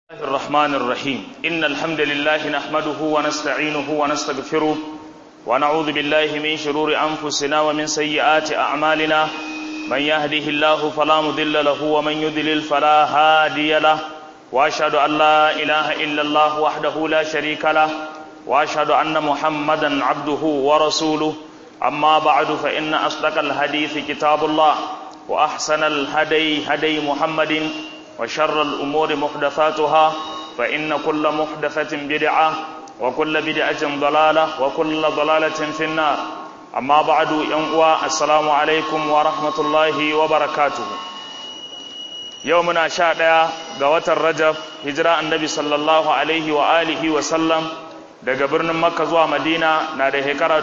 الله الرحمن الرحيم إن الحمد لله نحمده ونستعينه ونستغفره ونعوذ بالله من شرور أنفسنا ومن سيئات أعمالنا من يهده الله فلا مضل له ومن يضلل فلا هادي له وأشهد أن لا إله إلا الله وحده لا شريك له وأشهد أن محمدا عبده ورسوله أما بعد فإن أصدق الحديث كتاب الله وأحسن الهدي هدي محمد وشر الأمور محدثاتها فإن كل محدثة بدعة وكل بدعة ضلالة وكل ضلالة في النار أما بعد ينقوى السلام عليكم ورحمة الله وبركاته يومنا شاء قوة الرجب هجراء النبي صلى الله عليه وآله وسلم daga birnin makka zuwa madina na da shekara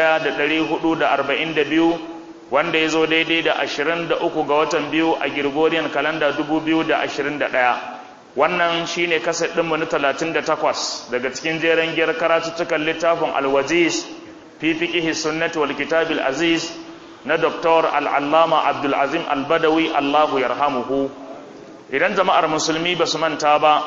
1442 wanda ya zo daidai da 23 ga watan biyu a Gregorian kalanda 2021 wannan shine kaset ɗinmu na 38 daga cikin jeren giyar karatuttukan littafin alwaziz fi fiqihi sunnati wal kitabil aziz na Dr. al'allama abdulazim albadawi allahu yarhamuhu idan jama'ar musulmi ba su manta ba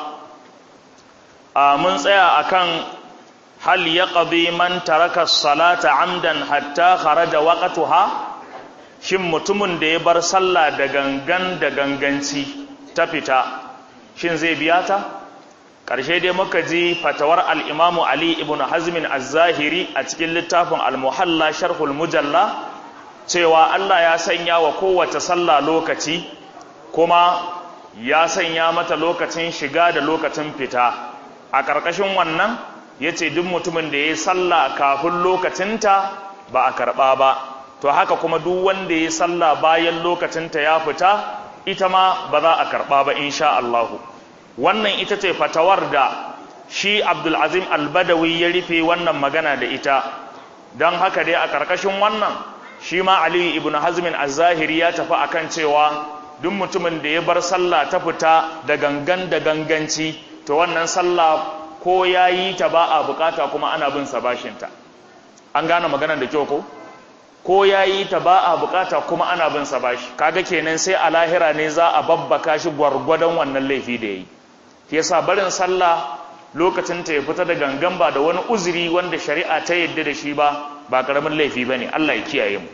a mun tsaya akan hal yaqdi man taraka salata amdan hatta kharaja waqtuha shin mutumin da ya bar sallah da gangan da ganganci ta fita shin zai biya ta ƙarshe dai muka ji fatawar al'imamu ali ibn hazmin az-zahiri a cikin littafin al-muhalla sharhul mujalla cewa Allah ya sanya wa kowace sallah lokaci kuma ya sanya mata lokacin shiga da lokacin fita a ƙarƙashin wannan ya ce duk mutumin da ya yi sallah kafin lokacinta ba a karɓa ba to haka kuma duk wanda ya salla bayan lokacinta ya fita ita ma ba za a karɓa ba insha Allahu wannan ita ce fatawar da shi Abdulazim Albadawi ya rufe wannan magana da ita don haka dai a ƙarƙashin wannan shi ma Aliyu ibn Hazmin az-Zahiri ya tafi akan cewa duk mutumin da ya bar sallah ta fita da gangan da ganganci to wannan sallah ko ya yi ta ba a bukata kuma ana bin sa bashinta an gane maganar da kyau ko ko ya yi ta ba a bukata kuma ana bin sa bashi kaga kenan sai a lahira ne za a babbaka shi gwargwadon wannan laifi da yayi shi yasa barin sallah lokacin ta ya fita da gangan ba da wani uzuri wanda shari'a ta yadda da shi ba ba karamin laifi bane Allah ya kiyaye mu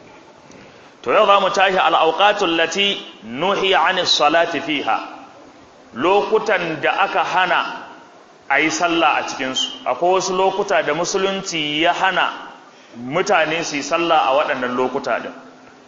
to yau zamu tashi al-awqatul lati nuhiya 'anis salati fiha lokutan da aka hana a yi sallah a cikinsu akwai wasu lokuta da musulunci ya hana mutane su yi sallah a waɗannan lokuta din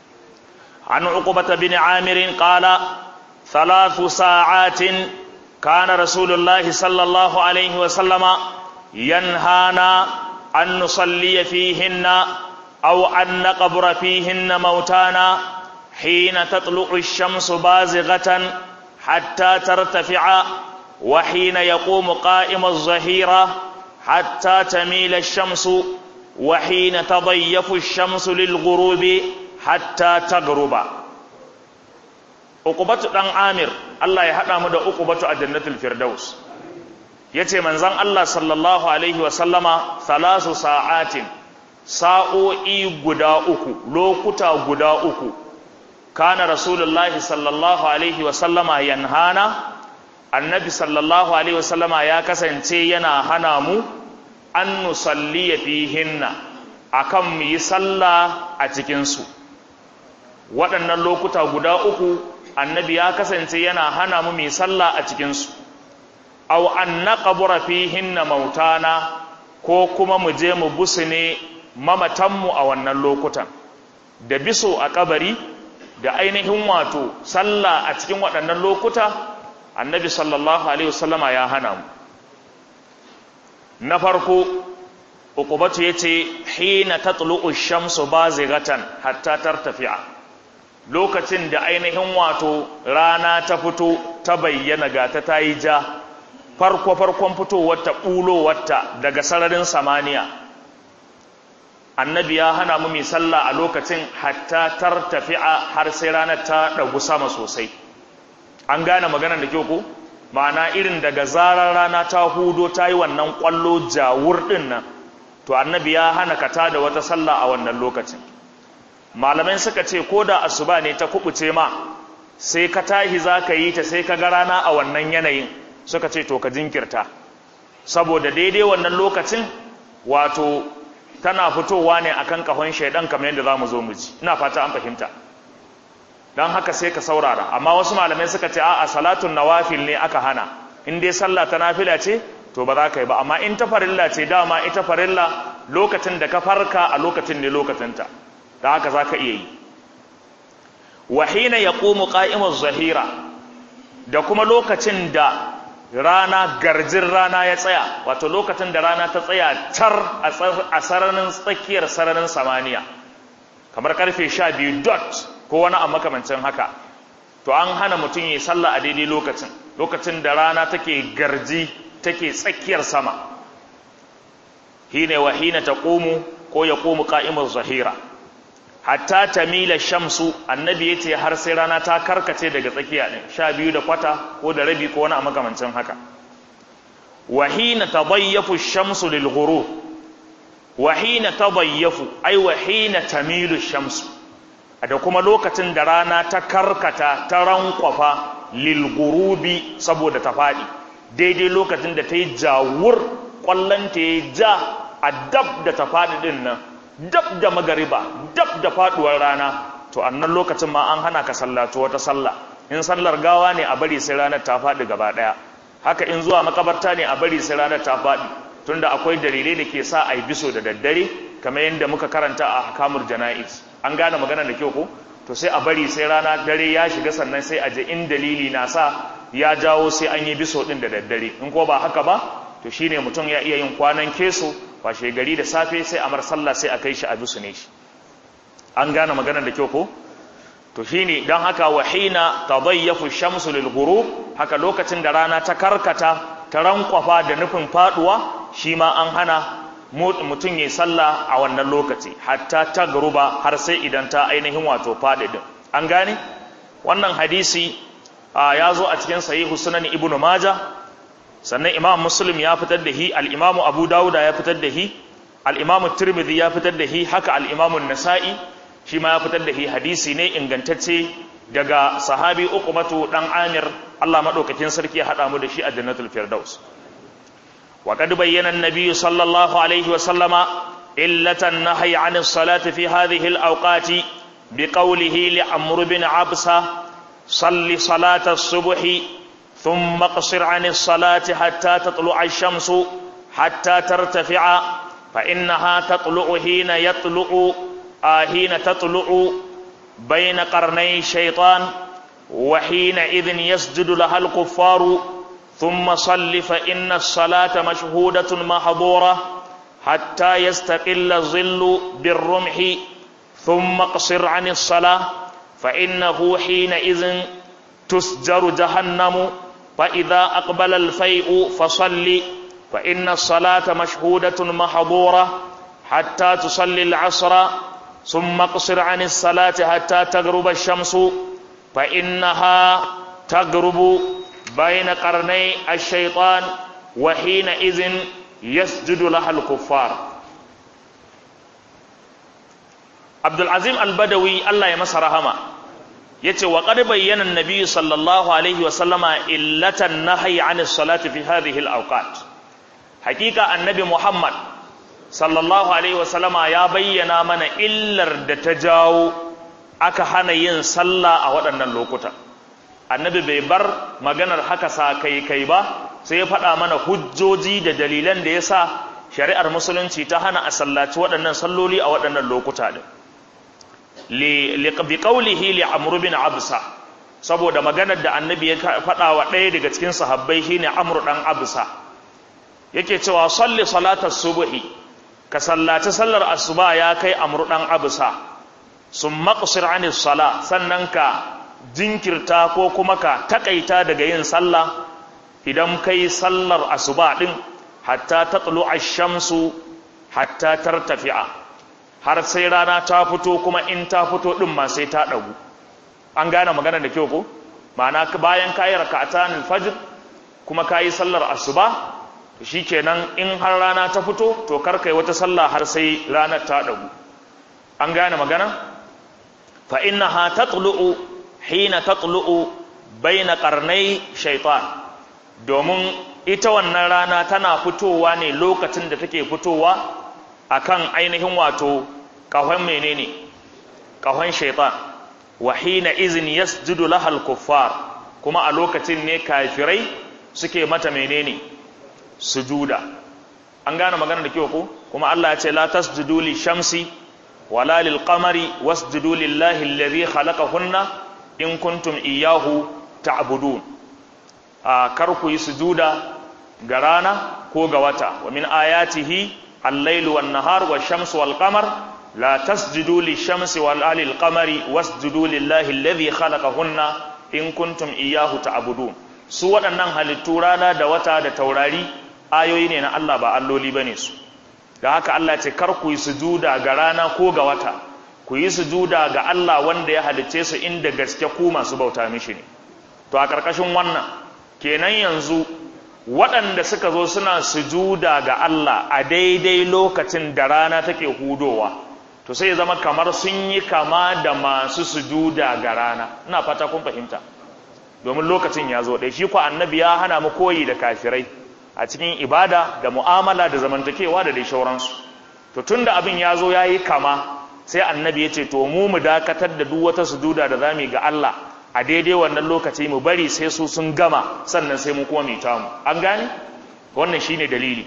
an uqbata bin amirin qala thalathu sa'atin kana rasulullah sallallahu alaihi wa sallama yanhana an nusalli fihinna aw an naqbura fihinna mautana hina tatlu'u ash-shamsu bazighatan hatta tartafi'a wa hina yaqumu qa'ima az-zahira hatta tamila ash-shamsu وحين تضيف الشمس للغروب حتى تغرب uqbatu dan amir Allah ya hada mu da uqbatu a jannatul firdaus yace manzon Allah sallallahu alaihi wa sallama thalasu sa'atin sa'o'i guda uku lokuta guda uku kana rasulullahi sallallahu alaihi wa sallama yanhana annabi sallallahu alaihi wa sallama ya kasance yana hana mu an nusalliya fihinna akan mu yi sallah a cikinsu waɗannan lokuta guda uku annabi ya kasance yana hana mu mu yi sallah a cikinsu aw an naqbura fihinna mautana ko kuma mu je mu busune mamatanmu a wannan lokutan da biso a kabari da ainihin wato sallah a cikin waɗannan lokuta annabi sallallahu alaihi wasallama ya hana mu na farko uqubatu yace hina tatlu'u ash-shamsu bazighatan hatta tartafi'a lokacin da ainihin wato rana ta fito ta bayyana ga ta tayi ja farko farkon fitowar ta bulo ta daga sararin samaniya annabi ya hana mu mi sallah a lokacin hatta tartafi'a har sai ranar ta dagu sama sosai an gane maganar da kyau ko ma'ana irin daga zarar rana ta hudo ta yi wannan ƙwallo jawur ɗin nan to annabi ya hana ka da wata sallah a wannan lokacin malamai suka ce ko da asuba ne ta kubuce ma sai ka tahi za ka yi ta sai ka ga rana a wannan yanayin suka ce to ka jinkirta saboda daidai wannan lokacin wato tana fitowa ne akan kahon shaidan kamar yadda za mu zo mu ji ina fata an fahimta don haka sai ka saurara amma wasu malamai suka ce a'a salatun nawafil ne aka hana in dai sallah ta nafila ce to ba za ka yi ba amma in ta farilla ce dama ita farilla lokacin da ka farka a lokacin ne lokacinta da haka za ka iya yi wahina ya ƙomu ƙa'imar zahira da kuma lokacin da rana garjin rana ya tsaya wato lokacin da rana ta tsaya tar a sararin tsakiyar sararin samaniya kamar karfe sha biyu dot ko wani a makamancin haka to an hana mutum yi sallah a daidai lokacin lokacin da rana take garji take tsakiyar sama hine wa hina taqumu ko yaqumu qa'imuz zahira hatta tamila shamsu annabi yace har sai rana ta karkace daga tsakiya din sha biyu da kwata ko da rabi ko wani a makamancin haka wa hina tadayyafu shamsu lil ghurub wa hina tadayyafu ay wa hina tamilu shamsu da kuma lokacin da rana ta karkata ta rankwafa lil ghurubi saboda ta fadi daidai lokacin da ta yi jawur kwallon ta yi ja a dab da ta fadi din nan dab da magariba dab da faduwar rana to annan lokacin ma an hana ka sallatu wata sallah in sallar gawa ne a bari sai ranar ta faɗi gaba ɗaya haka in zuwa makabarta ne a bari sai ranar ta faɗi tunda akwai dalilai da ke sa a yi biso da daddare kamar yadda muka karanta a hakamul jana'iz an gane magana da kyau ko to sai a bari sai rana dare ya shiga sannan sai a je in dalili na sa ya jawo sai an yi biso din da daddare in ko ba haka ba to shine mutum ya iya yin kwanan keso washe gari da safe sai a mar sallah sai a kai shi a bisu ne shi an gane maganar da kyau ko to shine dan haka wahina tadayyafu shamsu lil ghurub haka lokacin da rana ta karkata ta rankwafa da nufin faduwa shi ma an hana mutum ya sallah a wannan lokaci hatta ta garuba har sai idan ta ainihin wato faɗi din an gane wannan hadisi ya zo a cikin sahihu sunan ibnu majah sannan imam muslim ya fitar da hi al-imam abu dauda ya fitar da hi al-imam tirmidhi ya fitar da hi haka al-imam an-nasa'i shi ma ya fitar da hi hadisi ne ingantacce daga sahabi uqbatu dan amir Allah madaukakin sarki ya hada mu da shi a jannatul firdaus wa qad bayyana an-nabi sallallahu alaihi wa sallama illatan nahyi 'an as-salati fi hadhihi al-awqati biqawlihi li amr bin absa salli salata as-subhi ثم اقصر عن الصلاة حتى تطلع الشمس حتى ترتفع فإنها تطلع حين يطلع آه حين تطلع بين قرني الشيطان وحينئذ يسجد لها الكفار ثم صل فإن الصلاة مشهودة محظورة حتى يستقل الظل بالرمح ثم اقصر عن الصلاة فإنه حينئذ تسجر جهنم فإذا أقبل الفيء فصل فإن الصلاة مشهودة محظورة حتى تصلي العصر ثم اقصر عن الصلاة حتى تغرب الشمس فإنها تغرب بين قرني الشيطان وحينئذ يسجد لها الكفار عبد العظيم البدوي الله يمس رحمه yace wa qad bayyana an-nabi sallallahu alaihi wa sallama illatan nahyi 'anis salati fi hadhihi al-awqat hakika annabi muhammad sallallahu alaihi wa sallama ya bayyana mana illar da ta jawo aka hana yin sallah a waɗannan lokuta annabi bai bar maganar haka sa kai kai ba sai ya faɗa mana hujjoji da dalilan da yasa shari'ar musulunci ta hana a sallaci waɗannan salloli a waɗannan lokuta din biƙaulihi li amru bin absa saboda maganar da annabi ya faɗa wa ɗaya daga cikin sahabbai shine amru ɗan absa yake cewa salli salatar subuhi ka sallaci sallar asuba ya kai amru ɗan absa sun maƙasir anis sala sannan ka jinkirta ko kuma ka taƙaita daga yin sallah idan kai sallar asuba ɗin hatta ta tsalo shamsu hatta tartafi'a har sai rana ta fito kuma in ta fito din ma sai ta dagu an gane magana da kyau ko ma'ana bayan kayi raka'atan fajr kuma kayi sallar asuba shikenan in har rana ta fito to kar kai wata sallah har sai ranar ta dagu an gane magana fa innaha tatlu'u hina tatlu'u baina qarnai shaytan domin ita wannan rana tana fitowa ne lokacin da take fitowa akan ainihin wato kahon menene kahon shaitan wa hina izin yasjudu lahal kuffar kuma a lokacin ne kafirai suke mata menene sujuda an gane magana da kyau ko kuma Allah ya ce la tasjudu li shamsi wala lil qamari wasjudu lillahi alladhi khalaqahunna in kuntum iyyahu ta'budun a kar ku yi sujuda ga rana ko ga wata wa min ayatihi al-lailu wan-nahar wash-shamsu wal-qamar la tasjudu lish-shamsi wala lil-qamari wasjudu lillahi alladhi khalaqahunna in kuntum iyyahu ta'budun su waɗannan halittu rana da wata da taurari ayoyi ne na Allah ba alloli bane su da haka Allah ce kar ku yi sujuda ga rana ko ga wata ku yi sujuda ga Allah wanda ya halicce su inda gaske ku masu bauta mishi ne to a ƙarƙashin wannan kenan yanzu waɗanda suka zo suna sujuda ga Allah a daidai lokacin da rana take hudowa to sai zama kamar sun yi kama da masu sujuda ga rana ina fata kun fahimta domin lokacin ya zo ɗai shi ku annabi ya hana mu koyi da kafirai a cikin ibada da mu'amala da zamantakewa da dai shauransu to tun da abin ya zo ya yi kama sai annabi ya ce to mu mu dakatar da duk wata sujuda da za mu ga Allah a daidai wannan lokaci mu bari sai su sun gama sannan sai mu kuma mita mu an gane wannan shine dalili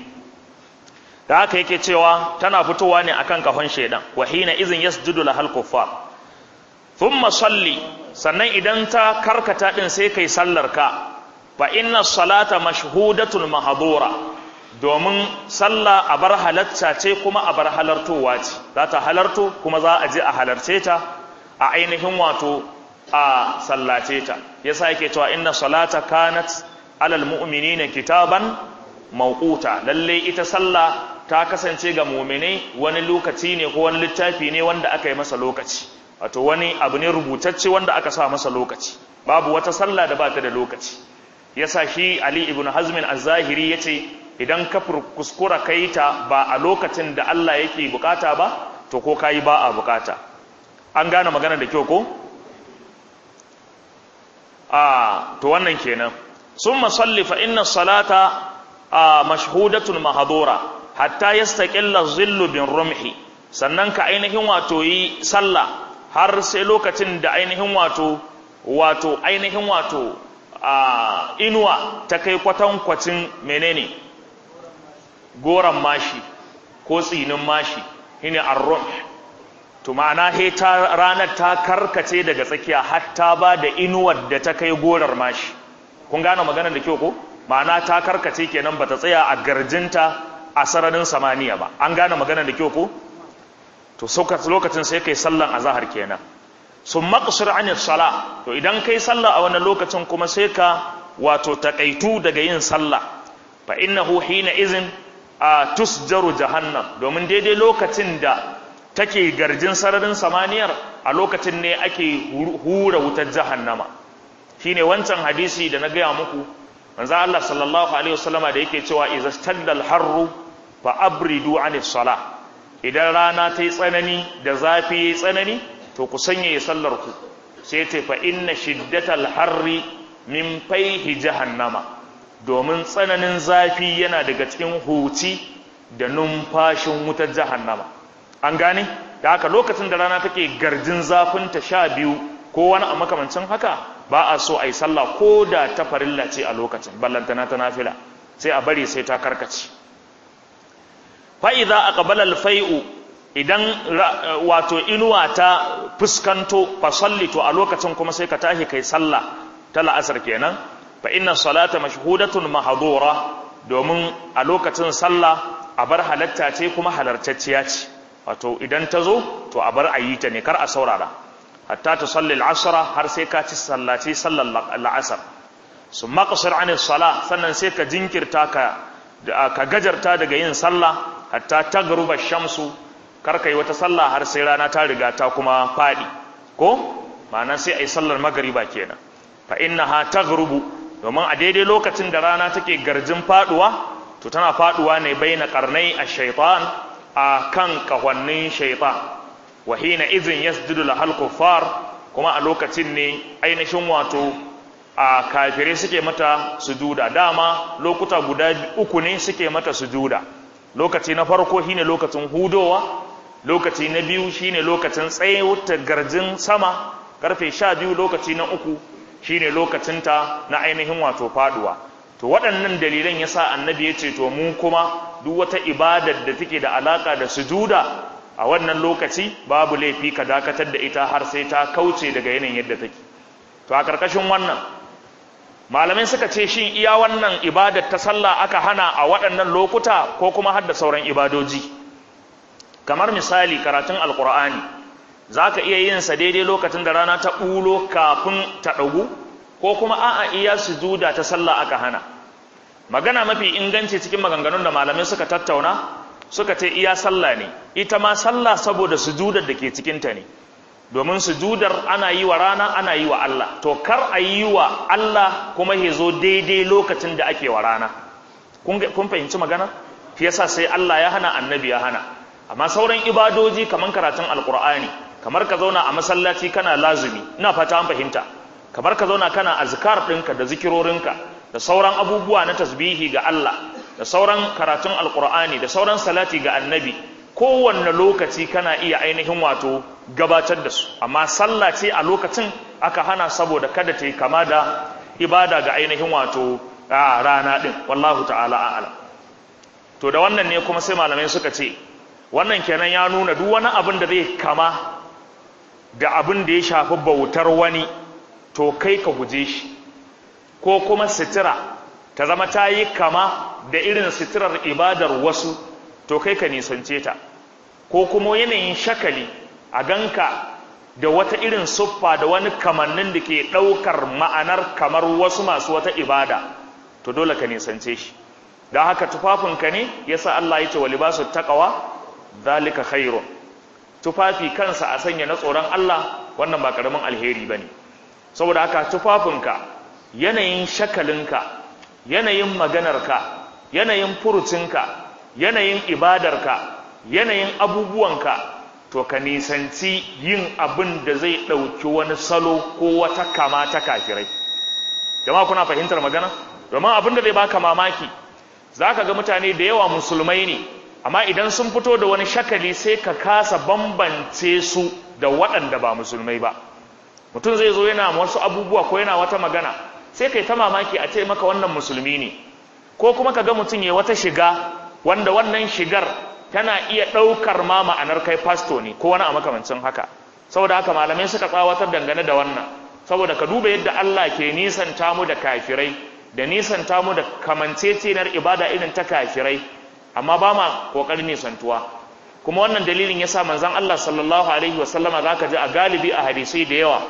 da haka yake cewa tana fitowa ne akan kafan shedan wa hina izin yasjudu lahal kuffar thumma salli sannan idan ta karkata din sai kai sallar ka fa inna salata mashhudatun mahdura domin sallah a bar halatta ce kuma a bar halartowa ce za ta halarto kuma za a je a halarce ta a ainihin wato a sallace ta yasa yake cewa inna salata kanat alal mu'minina kitaban mawquta lalle ita sallah ta kasance ga mu'mine wani lokaci ne ko wani littafi ne wanda aka yi masa lokaci wato wani abu ne rubutacce wanda aka sa masa lokaci babu wata sallah da ba ta da lokaci yasa shi Ali ibn Hazm az-Zahiri yace idan ka kuskura kai ta ba a lokacin da Allah yake bukata ba to ko kai ba a bukata an gane magana da kyau ko a to wannan kenan summa salli fa inna salata mashhudatun mahdura hatta yastaqilla zillu bin rumhi sannan ka ainihin wato yi sallah har sai lokacin da ainihin wato wato ainihin wato inuwa ta kai kwatankwacin menene goran mashi ko tsinin mashi shine ar-rumh to ma'ana he ta ranar ta karkace daga tsakiya hatta ba da inuwar da ta kai gorar mashi kun gane maganar da kyau ko ma'ana ta karkace kenan bata tsaya a garjinta a sararin samaniya ba an gane maganar da kyau ko to lokacin sai kai sallan azhar kenan sun maqsir an sala to idan kai sallah a wannan lokacin kuma sai ka wato takaitu daga yin sallah fa innahu hina izin a tusjaru jahannam domin daidai lokacin da take garjin sararin samaniyar a lokacin ne ake hura wutar jahannama shine wancan hadisi da na gaya muku manzo Allah sallallahu alaihi wasallama da yake cewa idza staddal harru fa abridu anis sala idan rana ta yi tsanani da zafi yayi tsanani to ku sanya sallar ku sai ta fa inna shiddatal harri min faihi jahannama domin tsananin zafi yana daga cikin huci da numfashin wutar jahannama an gane da haka lokacin da rana take garjin zafin ta sha biyu ko wani a makamancin haka ba a so a yi sallah ko da ta farilla ce a lokacin ballantana ta nafila sai a bari sai ta karkace fa'iza a ƙabalar fai'u idan wato inuwa ta fuskanto fasalli to a lokacin kuma sai ka tashi kai sallah ta la'asar kenan fa inna salata mashhudatun mahdura domin a lokacin sallah a bar halatta ce kuma halartacciya ce wato idan ta zo to a bar a yi ta ne kar a saurara hatta ta salli al'asara har sai ka ci sallaci sallar la'asar su maƙasar anis sala sannan sai ka jinkirta ka gajarta daga yin sallah hatta ta garuba shamsu kar ka yi wata sallah har sai rana ta riga ta kuma faɗi ko ma'ana sai a yi sallar magariba kenan fa inna ha ta garubu domin a daidai lokacin da rana take garjin faɗuwa to tana faɗuwa ne bai na ƙarnai a shaitan a kan kahwannin shaitan wa hina izin yasjudu lahal kuffar kuma a lokacin ne ainihin wato a kafire suke mata sujuda dama lokuta guda uku ne suke mata sujuda lokaci na farko shine lokacin hudowa lokaci na biyu shine lokacin tsayewar garjin sama karfe sha biyu lokaci na uku shine lokacinta na ainihin wato faduwa to waɗannan dalilan yasa annabi ya ce to mu kuma duk wata ibadar da take da alaka da sujuda a wannan lokaci babu laifi ka dakatar da ita har sai ta kauce daga yanayin yadda take to a karkashin wannan malamai suka ce shin iya wannan ibadar ta sallah aka hana a waɗannan lokuta ko kuma har da sauran ibadoji kamar misali karatun alkur'ani za ka iya yin sa daidai lokacin da rana ta ɓulo kafin ta ɗagu ko kuma a'a iya sujuda ta sallah aka hana magana mafi inganci cikin maganganun da malamai suka tattauna suka ce iya sallah ne ita ma sallah saboda sujudar da ke cikinta ne domin sujudar ana yi wa rana ana yi wa Allah to kar a yi wa Allah kuma ya zo daidai lokacin da ake wa rana kun fahimci magana fi yasa sai Allah ya hana annabi ya hana amma sauran ibadoji kamar karatun alkur'ani kamar ka zauna a masallaci kana lazumi ina fata an fahimta kamar ka zauna kana azkar ɗinka da zikirorinka da sauran abubuwa na tasbihi ga Allah da sauran karatun alkur'ani da sauran salati ga annabi kowanne lokaci kana iya ainihin wato gabatar da su amma sallah ce a lokacin aka hana saboda kada ta yi kama da ibada ga ainihin wato a rana ɗin wallahu ta'ala a'ala to da wannan ne kuma sai malamai suka ce wannan kenan ya nuna duk wani abin da zai kama da abin da ya shafi bautar wani to kai ka guje shi ko kuma sitira ta zama ta yi kama da irin sitirar ibadar wasu to kai ka nisance ta ko kuma yanayin shakali a ganka da wata irin suffa da wani kamannin da ke ɗaukar ma'anar kamar wasu masu wata ibada to dole ka nisance shi don haka tufafinka ne yasa Allah ya ce wa libasu taqwa zalika khairun tufafi kansa a sanya na tsoron Allah wannan ba karamin alheri bane saboda haka tufafinka yanayin shakalinka yanayin maganarka yanayin furucinka yanayin ibadarka yanayin abubuwanka to ka nisanci yin abin da zai ɗauki wani salo ko wata kama ta kafirai jama'a kuna fahimtar magana domin abin da zai baka mamaki za ka ga mutane da yawa musulmai ne amma idan sun fito da wani shakali sai ka kasa bambance su da waɗanda ba musulmai ba mutum zai zo yana wasu abubuwa ko yana wata magana sai kai ta mamaki a ce maka wannan musulmi ne ko kuma ka ga mutum ya wata shiga wanda wannan shigar tana iya ɗaukar ma ma'anar kai fasto ne ko wani a makamancin haka saboda haka malamai suka tsawatar dangane da wannan saboda ka duba yadda Allah ke nisanta mu da kafirai da nisanta mu da kamanceceniyar ibada irin ta kafirai amma ba ma kokarin nisantuwa kuma wannan dalilin yasa manzon Allah sallallahu alaihi wasallama zaka ji a galibi a hadisi da yawa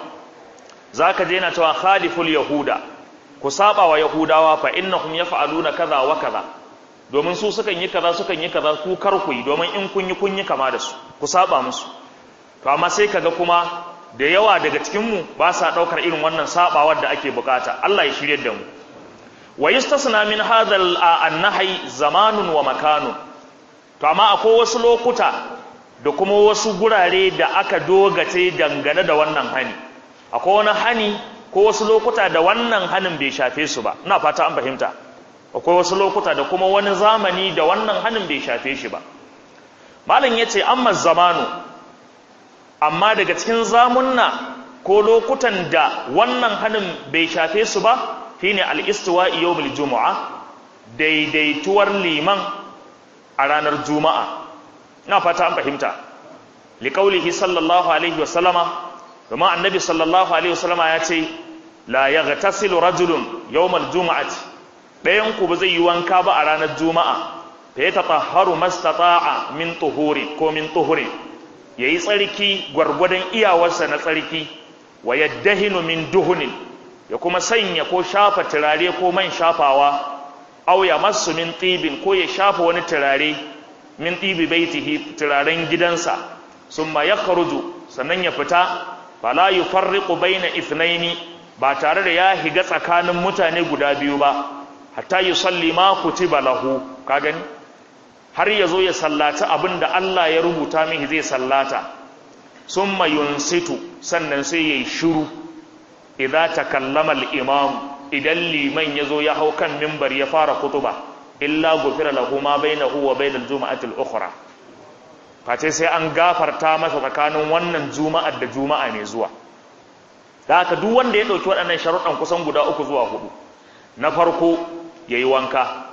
zaka je yana cewa khaliful yahuda ku saba wa yahudawa fa innahum yaf'aluna kaza wa kaza domin su sukan yi kaza sukan yi kaza ku kar ku yi domin in kun yi kun yi kama da su ku saba musu to amma sai kaga kuma da yawa daga cikin mu ba sa daukar irin wannan sabawar da ake bukata Allah ya shirye da mu wa yustasna min hadha an-nahy zamanun wa makanun to amma akwai wasu lokuta da kuma wasu gurare da aka dogace dangane da wannan hani akwai wani hani ko wasu lokuta da wannan hanin bai shafe su ba ina fata an fahimta akwai wasu lokuta da kuma wani zamani da wannan hanin bai shafe shi ba malam yace amma zamanu amma daga cikin zamunna ko lokutan da wannan hanin bai shafe su ba shine al-istiwa'i yawmul jumu'a daidaituwar liman a ranar juma'a ina fata an fahimta liqaulihi sallallahu alaihi wa sallama kuma annabi sallallahu alaihi wa sallama ya ce la yaghtasilu rajulun yawmal jumu'ati dayan ku ba zai yi wanka ba a ranar juma'a fa ya tatahharu mastata'a min tuhuri ko min tuhuri yayi tsarki gwargwadon iyawarsa na tsarki wa yaddahinu min duhunin ya kuma sanya ko shafa turare ko man shafawa aw ya masu min tibin ko ya shafa wani turare min tibi baitihi turaren gidansa summa yakhruju sannan ya fita fala yufarriqu baina ithnaini ba tare da ya higa tsakanin mutane guda biyu ba hatta yusalli ma kutiba lahu ka gani har yazo ya sallata abinda Allah ya rubuta mihi zai sallata summa yunsitu sannan sai yayi shiru idza takallama al-imam idan liman yazo ya hau kan minbar ya fara kutuba illa gufira lahu ma bainahu wa bainal juma'ati al-ukhra face sai an gafarta masa tsakanin wannan juma'ar da juma'a mai zuwa da haka duk wanda ya dauki waɗannan sharuɗan kusan guda uku zuwa hudu na farko yayi wanka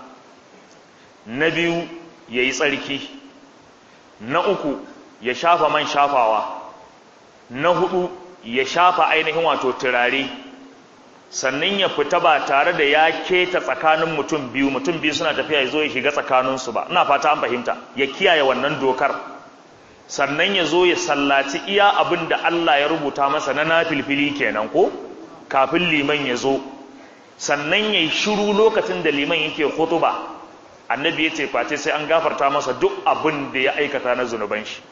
na biyu yayi tsarki na uku ya shafa man shafawa na hudu ya shafa ainihin wato turare sannan ya fita ba tare da ya keta tsakanin mutum biyu mutum biyu suna tafiya ya zo ya shiga tsakaninsu ba ina fata an fahimta ya kiyaye wannan dokar sannan ya zo ya sallaci iya abin da Allah ya rubuta masa na nafilfili kenan ko kafin liman ya zo sannan ya yi shiru lokacin da liman yake hutuba annabi ya ce face sai an gafarta masa duk abin da ya aikata na zunuban shi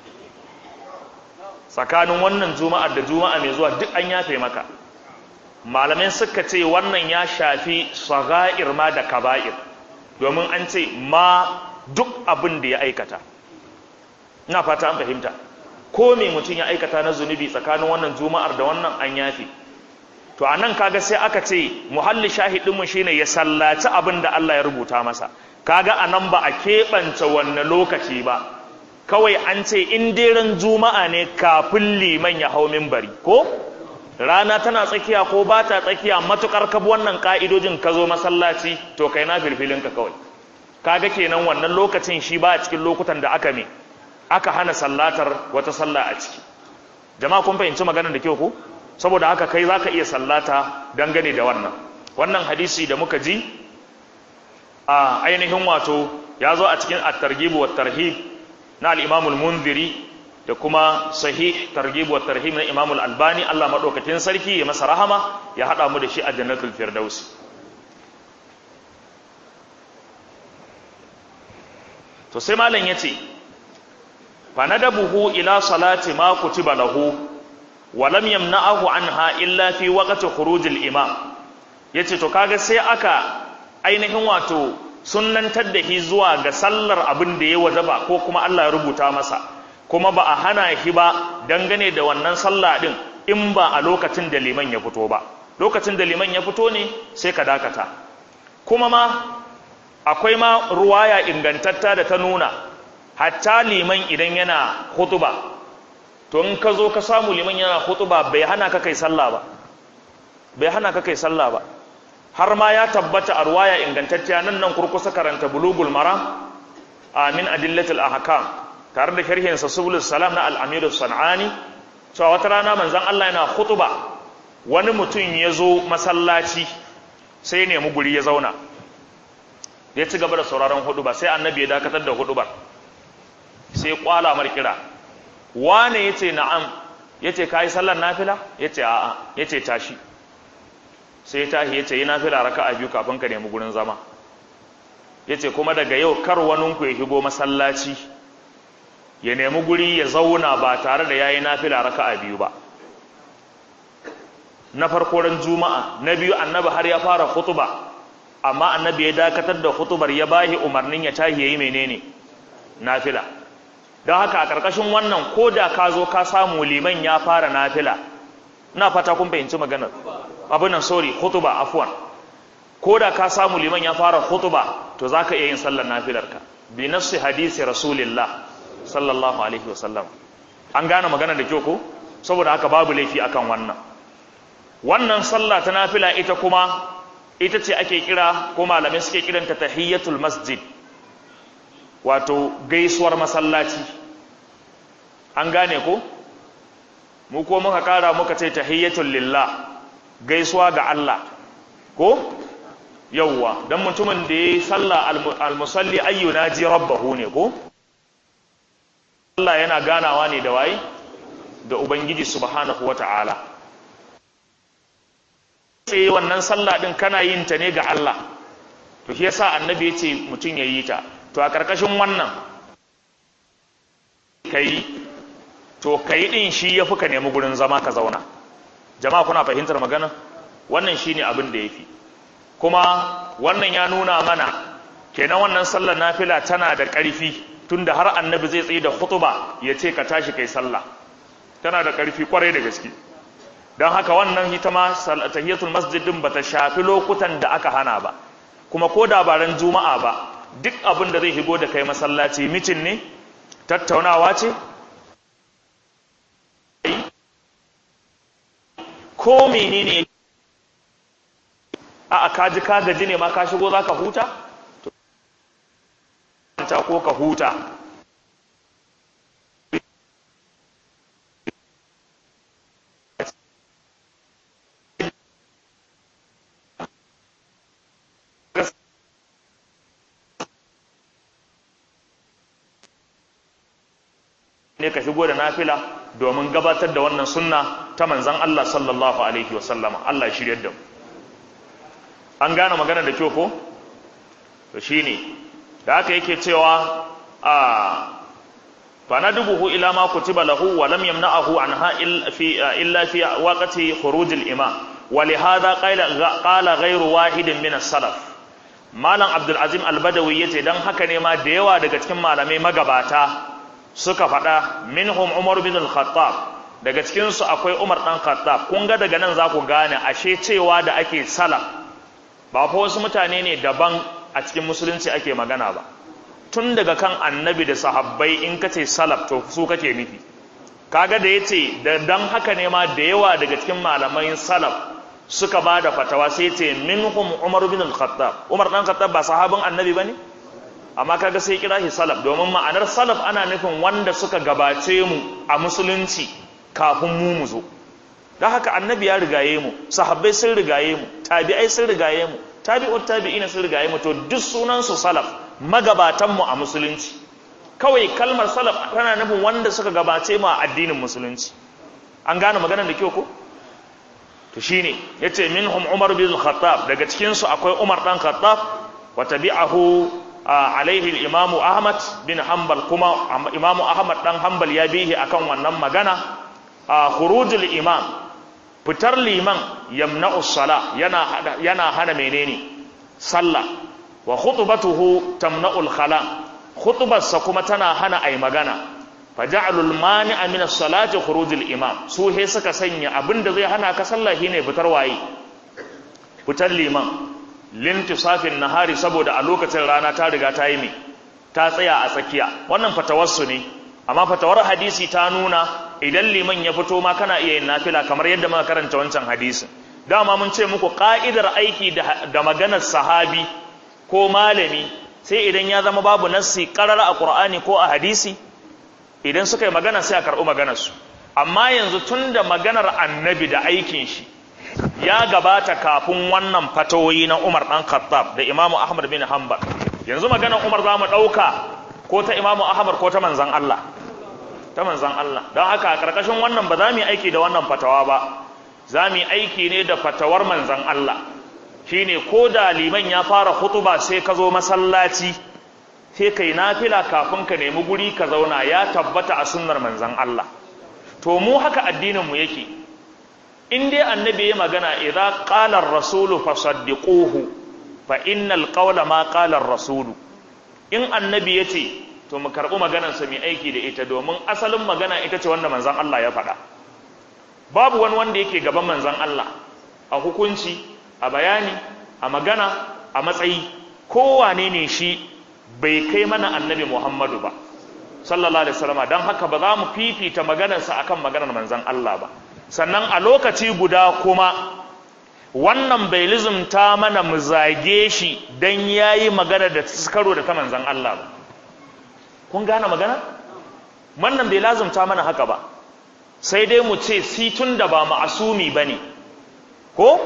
tsakanin wannan juma'ar da juma'a mai zuwa duk an yafe maka malamai suka ce wannan ya shafi sagha'ir ma da kaba'ir domin an ce ma duk abin da ya aikata ina fata an fahimta ko me mutum ya aikata na zunubi tsakanin wannan juma'ar da wannan an yafe to anan kaga sai aka ce muhalli shahidin mu shine ya sallaci abin da Allah ya rubuta masa kaga anan ba a keɓance wannan lokaci ba kawai an ce in daren juma'a ne kafin liman ya hau minbari ko rana tana tsakiya ko ba ta tsakiya matukar kabi wannan ka'idojin ka zo masallaci to kai na filfilinka kawai kaga kenan wannan lokacin shi ba a cikin lokutan da aka me aka hana sallatar wata sallah a ciki jama'a kun fahimci maganar da kyau ko saboda haka kai zaka iya sallata dangane da wannan wannan hadisi da muka ji a ainihin wato ya zo a cikin at-targhib wa tarhib na al-imam al-munziri da kuma sahih targhib wa tarhib na imam al-albani Allah madaukakin sarki ya masa rahama ya hada mu da shi a jannatul firdaus to sai malam yace fa nadabuhu ila salati ma kutiba lahu wa lam yamna'ahu anha illa fi waqti khurujil imam yace to kaga sai aka ainihin wato sunnantar da shi zuwa ga sallar abin da ya wajaba ko kuma Allah ya rubuta masa kuma ba a hana shi ba dangane da wannan sallah din in ba a lokacin da liman ya fito ba lokacin da liman ya fito ne sai ka dakata kuma ma akwai ma ruwaya ingantatta da ta nuna hatta liman idan yana hutuba to in ka zo ka samu liman yana hutuba bai hana ka kai sallah ba bai hana ka kai sallah ba har ma ya tabbata a ruwaya ingantacciya nan nan kurkusa karanta bulugul maram amin adillatul ahkam tare da sharhin sa subulus salam na al-amir sanani cewa wata rana manzon Allah yana khutuba wani mutum ya zo masallaci sai ya nemi guri ya zauna ya ci gaba da sauraron huduba sai annabi ya dakatar da hudubar sai kwala mar kira wane yace na'am yace kai sallar nafila yace a'a yace tashi sai tahi yace yi nafila raka'a biyu kafin ka nemi gurin zama yace kuma daga yau kar waninku ya shigo masallaci ya nemi guri ya zauna ba tare da yayi nafila raka'a biyu ba na farko ran juma'a na biyu annabi har ya fara khutba amma annabi ya dakatar da khutubar ya bahi umarnin ya tahi yayi menene nafila don haka a karkashin wannan koda ka zo ka samu liman ya fara nafila ina fata kun fahimci maganar abin nan sorry khutba afwan koda ka samu liman ya fara khutba to zaka iya yin sallar nafilarka bi nafsi hadisi rasulillah sallallahu alaihi wasallam an gane magana da kyau ko saboda haka babu laifi akan wannan wannan sallah ta nafila ita kuma ita ce ake kira ko malamai suke kiranta tahiyyatul masjid wato gaisuwar masallaci an gane ko mu ko muka kara muka ce tahiyyatul lillah gaisuwa ga Allah ko yawwa dan mutumin da yayi sallah almusalli ayyuna ji rabbahu ne ko Allah yana ganawa ne da waye da ubangiji subhanahu wataala sai wannan sallah din kana yin ta ne ga Allah to shi yasa annabi ya ce mutum ya yi ta to a karkashin wannan kai to kai din shi yafi ka nemi gurin zama ka zauna jama'a kuna fahimtar magana wannan shine abin da yafi kuma wannan ya nuna mana kenan wannan sallar nafila tana da ƙarfi tunda har annabi zai tsaye da khutba ya ce ka tashi kai sallah tana da ƙarfi kwarai da gaske don haka wannan ita ma tahiyatul masjid din bata shafi lokutan da aka hana ba kuma ko da baran juma'a ba duk abin da zai higo da kai masallaci mitin ne tattaunawa ce ko menene a ka ji ka gaji ne ma ka shigo za ka huta ta ko ka huta ne ka shigo da nafila domin gabatar da wannan sunna ta manzan Allah sallallahu alaihi wasallama Allah ya shiryar da mu an gane magana da kyau ko to shine da haka yake cewa a fa nadubuhu ila ma kutiba lahu wa lam yamna'ahu anha illa fi waqti khuruj al-imam wa li hadha qala qala ghayru wahidin min as-salaf malam abdul azim al-badawi yace dan haka ne ma da yawa daga cikin malamai magabata suka faɗa minhum umar bin al-khattab daga cikin su akwai umar dan khattab kun ga daga nan za ku gane ashe cewa da ake salaf ba fa wasu mutane ne daban a cikin musulunci ake magana ba tun daga kan annabi da sahabbai in ka ce salaf to su kake nufi kaga da yace da dan haka ne ma da yawa daga cikin malamai salaf suka ba da fatawa sai yace minhum umar bin al-khattab umar dan khattab ba sahabin annabi bane amma kaga sai kira shi salaf domin ma'anar salaf ana nufin wanda suka gabace mu a musulunci kafin mu mu zo don haka annabi ya rigaye mu sahabbai sun rigaye mu tabi'ai sun rigaye mu tabi'ut tabi'ina sun rigaye mu to duk sunan su salaf magabatan mu a musulunci kawai kalmar salaf tana nufin wanda suka gabace mu a addinin musulunci an gane maganar da kyau ko to shine yace minhum umar bin khattab daga cikin su akwai umar dan khattab wa tabi'ahu alaihi imamu ahmad bin hanbal kuma imamu ahmad dan hanbal ya bihi akan wannan magana khurujul imam fitar liman yamna'u sala yana yana hana menene sallah wa khutbatuhu tamna'ul khala khutbarsa kuma tana hana ai magana faja'alul mani'a min as-salati khurujul imam su he suka sanya abinda zai hana ka sallah shine fitar waye fitar liman lintisafin nahari saboda a lokacin rana ta riga ta yi me ta tsaya a tsakiya wannan fatawarsu ne amma fatawar hadisi ta nuna idan liman ya fito ma kana iya yin nafila kamar yadda muka karanta wancan hadisin dama mun ce muku ka'idar aiki da maganar sahabi ko malami sai idan ya zama babu nassi karara a qur'ani ko a hadisi idan suka yi magana sai a karɓi maganarsu amma yanzu tun da maganar annabi da aikin shi ya gabata kafin wannan fatawoyi na umar ɗan khattab da imamu ahmad bin hanbal yanzu maganar umar za mu ɗauka ko ta imamu ahmad ko ta manzan allah ta manzan Allah don haka a ƙarƙashin wannan ba za mu yi aiki da wannan fatawa ba za mu yi aiki ne da fatawar manzan Allah shine ko da liman ya fara hutuba sai ka zo masallaci sai kai nafila kafin ka nemi guri ka zauna ya tabbata a sunnar manzan Allah to mu haka addinin mu yake in dai annabi ya magana idza qala ar-rasulu fasaddiquhu fa innal qawla ma qala ar-rasulu in annabi yace to mu karɓi maganarsa mai aiki da ita domin asalin magana ita ce wanda manzan Allah ya faɗa babu wani wanda yake gaban manzan Allah a hukunci a bayani a magana a matsayi kowane ne shi bai kai mana annabi Muhammadu ba sallallahu alaihi wasallam dan haka ba za mu fifita maganarsa akan maganar manzan Allah ba sannan a lokaci guda kuma wannan bai lizumta mana mu zage shi dan yayi magana da karo da ta manzan Allah ba kun gane magana wannan bai lazumta mana haka ba sai dai mu ce situn da ba ma'asumi bane ko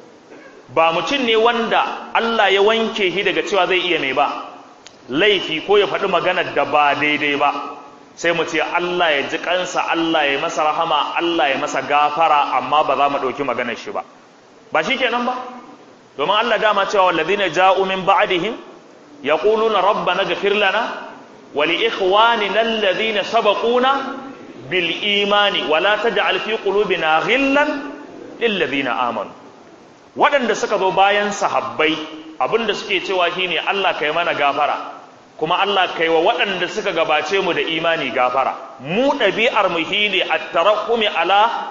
ba mutum ne wanda Allah ya wanke shi daga cewa zai iya mai ba laifi ko ya faɗi magana da ba daidai ba sai mu ce Allah ya ji kansa Allah ya masa rahama Allah ya masa gafara amma ba za mu ɗauki maganar shi ba ba shi kenan ba domin Allah dama cewa wallazina ja'u min ba'dihim yaquluna rabbana ghfir lana ولإخواننا الذين سبقونا بالإيمان ولا تجعل في قلوبنا غلا للذين آمنوا waɗanda suka zo bayan sahabbai abinda suke cewa shine Allah kai mana gafara kuma Allah kai wa waɗanda suka gabace mu da imani gafara mu ɗabi'ar mu shine at-tarahumi ala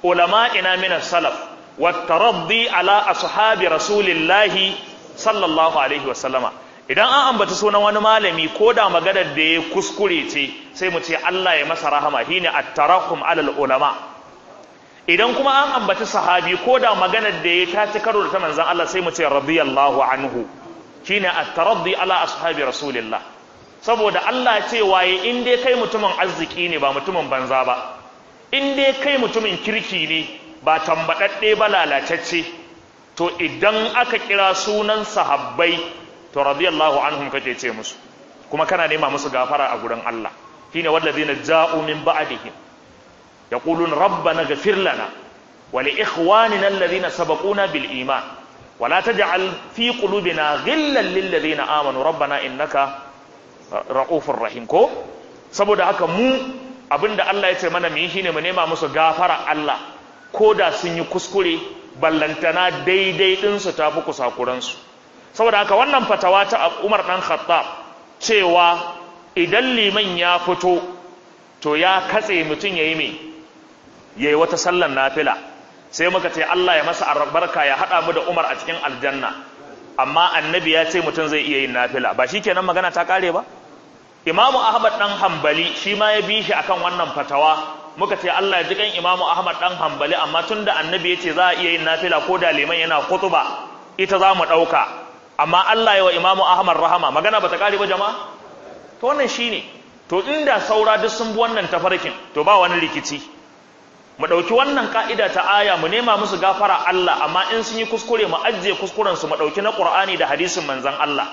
ulama'ina min as-salaf wat taraddi ala ashabi rasulillahi sallallahu alaihi wa sallama idan an ambaci sunan wani malami ko da maganar da ya kuskure ce sai mu ce Allah ya masa rahama shine at-tarahum alal ulama idan kuma an ambaci sahabi ko da maganar da ya taci karo da ta manzon Allah sai mu ce radiyallahu anhu shine at-taraddi ala ashabi rasulillah saboda Allah ce waye in dai kai mutumin arziki ne ba mutumin banza ba in dai kai mutumin kirki ne ba tambadadde ba lalatacce to idan aka kira sunan sahabbai to radiyallahu anhum kake ce musu kuma kana nema musu gafara a gurin Allah shine wallazina ja'u min ba'dihim yaqulun rabbana ghfir lana wa li ikhwanina alladhina sabaquna bil iman wa la taj'al fi qulubina ghillan lil ladina amanu rabbana innaka ra'ufur rahim ko saboda haka mu abinda Allah ya ce mana mu yi shine mu nema musu gafara Allah ko da sun yi kuskure ballantana daidai ɗinsu ta fi kusakuransu saboda haka wannan fatawa ta umar ɗan khattab cewa idan liman ya fito to ya katse mutum ya yi mai ya yi wata sallan nafila sai muka ce Allah ya masa albarka ya haɗa mu da umar a cikin aljanna amma annabi ya ce mutum zai iya yin nafila ba shi kenan magana ta kare ba imamu ahmad ɗan hambali shi ma ya bi shi akan wannan fatawa muka ce Allah ya ji kan imamu ahmad ɗan hambali amma tun da annabi ya ce za a iya yin nafila ko da liman yana kutuba ita za mu ɗauka amma Allah ya wa imamu ahmad rahama magana ba ta kare ba jama'a to wannan shine to inda saura duk sun bi wannan tafarkin to ba wani rikici mu ɗauki wannan ka'ida ta aya mu nema musu gafara Allah amma in sun yi kuskure mu ajiye kuskuren su mu ɗauki na Qur'ani da hadisin manzon Allah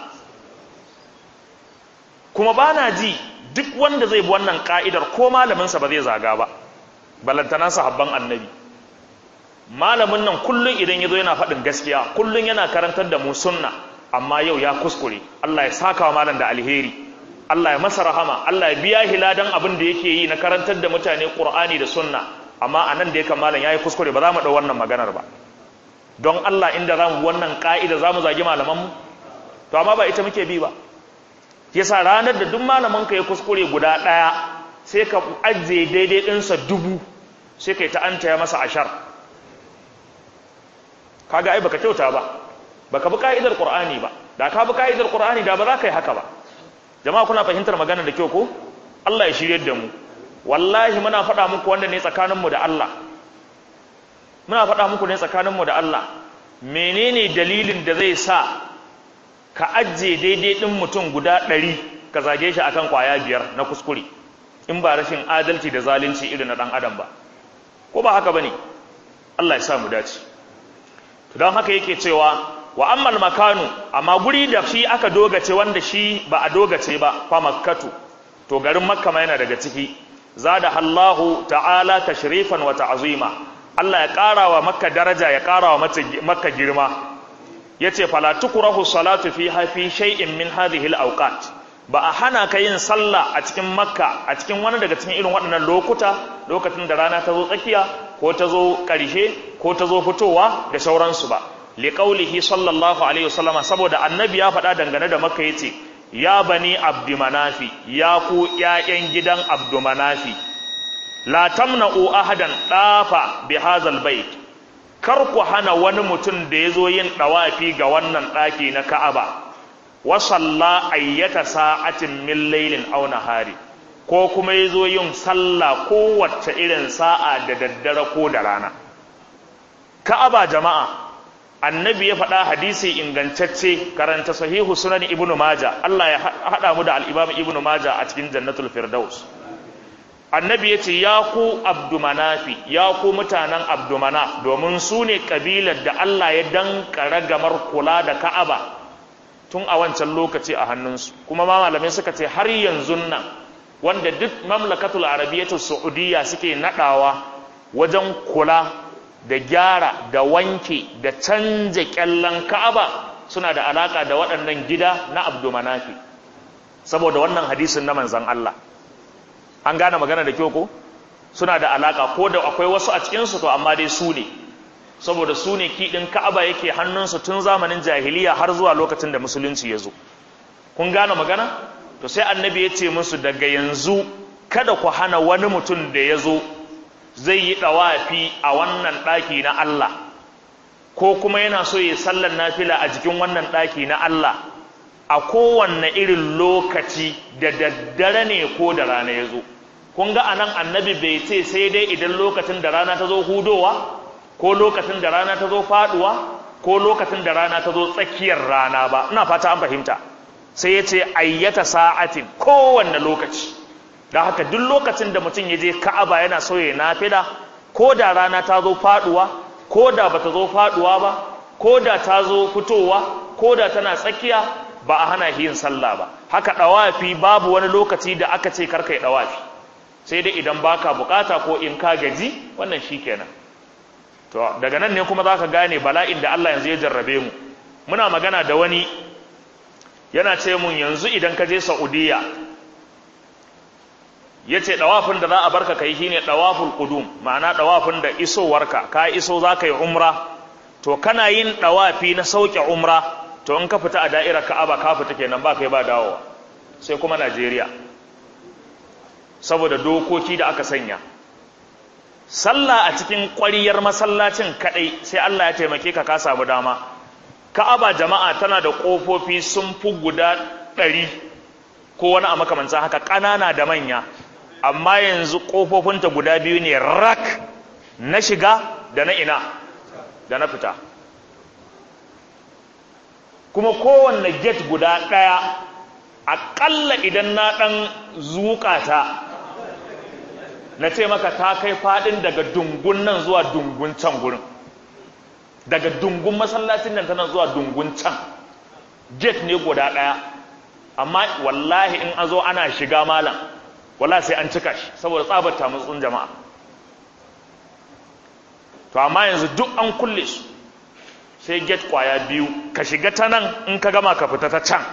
kuma bana ji duk wanda zai bi wannan ka'idar ko malamin sa ba zai zaga ba balantana sahabban annabi malamin nan kullun idan yazo yana faɗin gaskiya kullun yana karantar da mu sunna amma yau ya kuskure Allah ya saka wa malam da alheri Allah ya masa rahama Allah ya biya hiladan abin da yake yi na karantar da mutane Qur'ani da sunna amma anan da yake malam yayi kuskure ba za mu dau wannan maganar ba don Allah inda za mu wannan ka'ida za mu zagi malaman mu to amma ba ita muke bi ba yasa ranar da duk malamin ka ya kuskure guda daya sai ka ajiye daidai ɗinsa dubu sai kai ta anta ya masa ashar kaga ai baka kyauta ba baka bi ka'idar Qur'ani ba da ka bi ka'idar Qur'ani da ba za ka yi haka ba jama'a kuna fahimtar magana da kyau ko Allah ya shirye da mu wallahi muna faɗa muku wanda ne tsakaninmu da Allah muna faɗa muku ne tsakaninmu da Allah menene dalilin da zai sa ka ajiye daidai ɗin mutum guda ɗari ka zage shi akan kwaya biyar na kuskure in ba rashin adalci da zalunci irin na ɗan adam ba ko ba haka ba ne Allah ya sa mu dace to don haka yake cewa wa ammal makanu amma guri da shi aka dogace wanda shi ba a dogace ba fa makkatu to garin makka ma yana daga ciki zada Allahu ta'ala tashrifan wa ta'zima Allah ya ƙara wa makka daraja ya ƙara wa makka girma yace fala tukrahu salatu fiha fi shay'in min hadhihi al-awqat ba a hana ka yin sallah a cikin makka a cikin wani daga cikin irin waɗannan lokuta lokacin da rana ta zo tsakiya ko ta zo ƙarshe ko ta zo fitowa da sauransu ba liƙaulihi sallallahu alaihi wasallama saboda annabi ya faɗa dangane da makka yace ya bani abdumanafi ya ku ƴaƴan gidan abdumanafi la tamna'u ahadan dafa bi hadzal bait kar ku hana wani mutum da yazo yin dawafi ga wannan ɗaki na Ka'aba wa salla ayyata sa'atin min laylin aw nahari ko kuma yazo yin sallah kowace irin sa'a da daddare ko da rana Ka'aba jama'a annabi ya faɗa hadisi ingantacce karanta sahihu sunan ibnu maja Allah ya haɗa mu da al-imam ibnu maja a cikin jannatul firdaus annabi ya ce ya ku abdumanafi ya ku mutanen abdumanaf domin su ne kabilar da Allah ya dankara gamar kula da ka'aba tun a wancan lokaci a hannunsu kuma ma malamai suka ce har yanzu nan wanda duk mamlakatul arabiyyatul saudiya suke nadawa wajen kula da gyara da wanke da canja kyallan ka'aba suna da alaka da waɗannan gida na abdumanafi saboda wannan hadisin na manzan Allah an gane magana da kyau ko suna da alaka ko da akwai wasu a cikinsu to amma dai su ne saboda su ne kiɗin ka'aba yake hannunsu tun zamanin jahiliya har zuwa lokacin da musulunci ya zo kun gane magana to sai annabi ya ce musu daga yanzu kada ku hana wani mutum da ya zo zai yi ɗawafi a wannan ɗaki na Allah ko kuma yana so ya sallar nafila a jikin wannan ɗaki na Allah a kowanne irin lokaci da daddare ne ko da rana ya zo kun ga anan annabi bai ce sai dai idan lokacin da rana ta zo hudowa ko lokacin da rana ta zo faduwa ko lokacin da rana ta zo tsakiyar rana ba ina fata an fahimta sai ya ce ayyata sa'atin kowanne lokaci da haka duk lokacin da mutum ya je ka'aba yana so ya nafila ko da rana ta zo faduwa ko da bata zo faduwa ba ko da ta zo fitowa ko da tana tsakiya ba a hana yin sallah ba haka dawafi babu wani lokaci da aka ce karka yi dawafi sai dai idan baka bukata ko in ka gaji wannan shikenan to daga nan ne kuma zaka gane bala'in da Allah yanzu ya jarrabe mu muna magana da wani yana ce mun yanzu idan ka je Saudiya yace dawafin da za a barka kai shine dawaful qudum ma'ana dawafin da isowarka ka iso zaka yi umra to kana yin dawafi na sauke umra to in ka fita a da'irar Ka'aba ka fita kenan ba kai ba dawowa sai kuma Najeriya saboda dokoki da aka sanya sallah a cikin ƙwariyar masallacin kadai sai Allah ya taimake ka ka samu dama Ka'aba jama'a tana da ƙofofi sun fi guda ɗari ko wani a makamancin haka ƙanana da manya amma yanzu ƙofofinta guda biyu ne rak na shiga da na ina da na fita kuma kowanne gate guda ɗaya aƙalla idan na ɗan zuƙa ta na ce maka ta kai faɗin daga dungun nan zuwa dungun can gurin daga dungun masallacin nan tana zuwa dungun can gate ne guda ɗaya amma wallahi in an zo ana shiga malam wallahi sai an cika shi saboda tsabarta matsin jama'a to amma yanzu duk an kulle su sai gate kwaya biyu ka shiga ta nan in ka gama ka fita ta can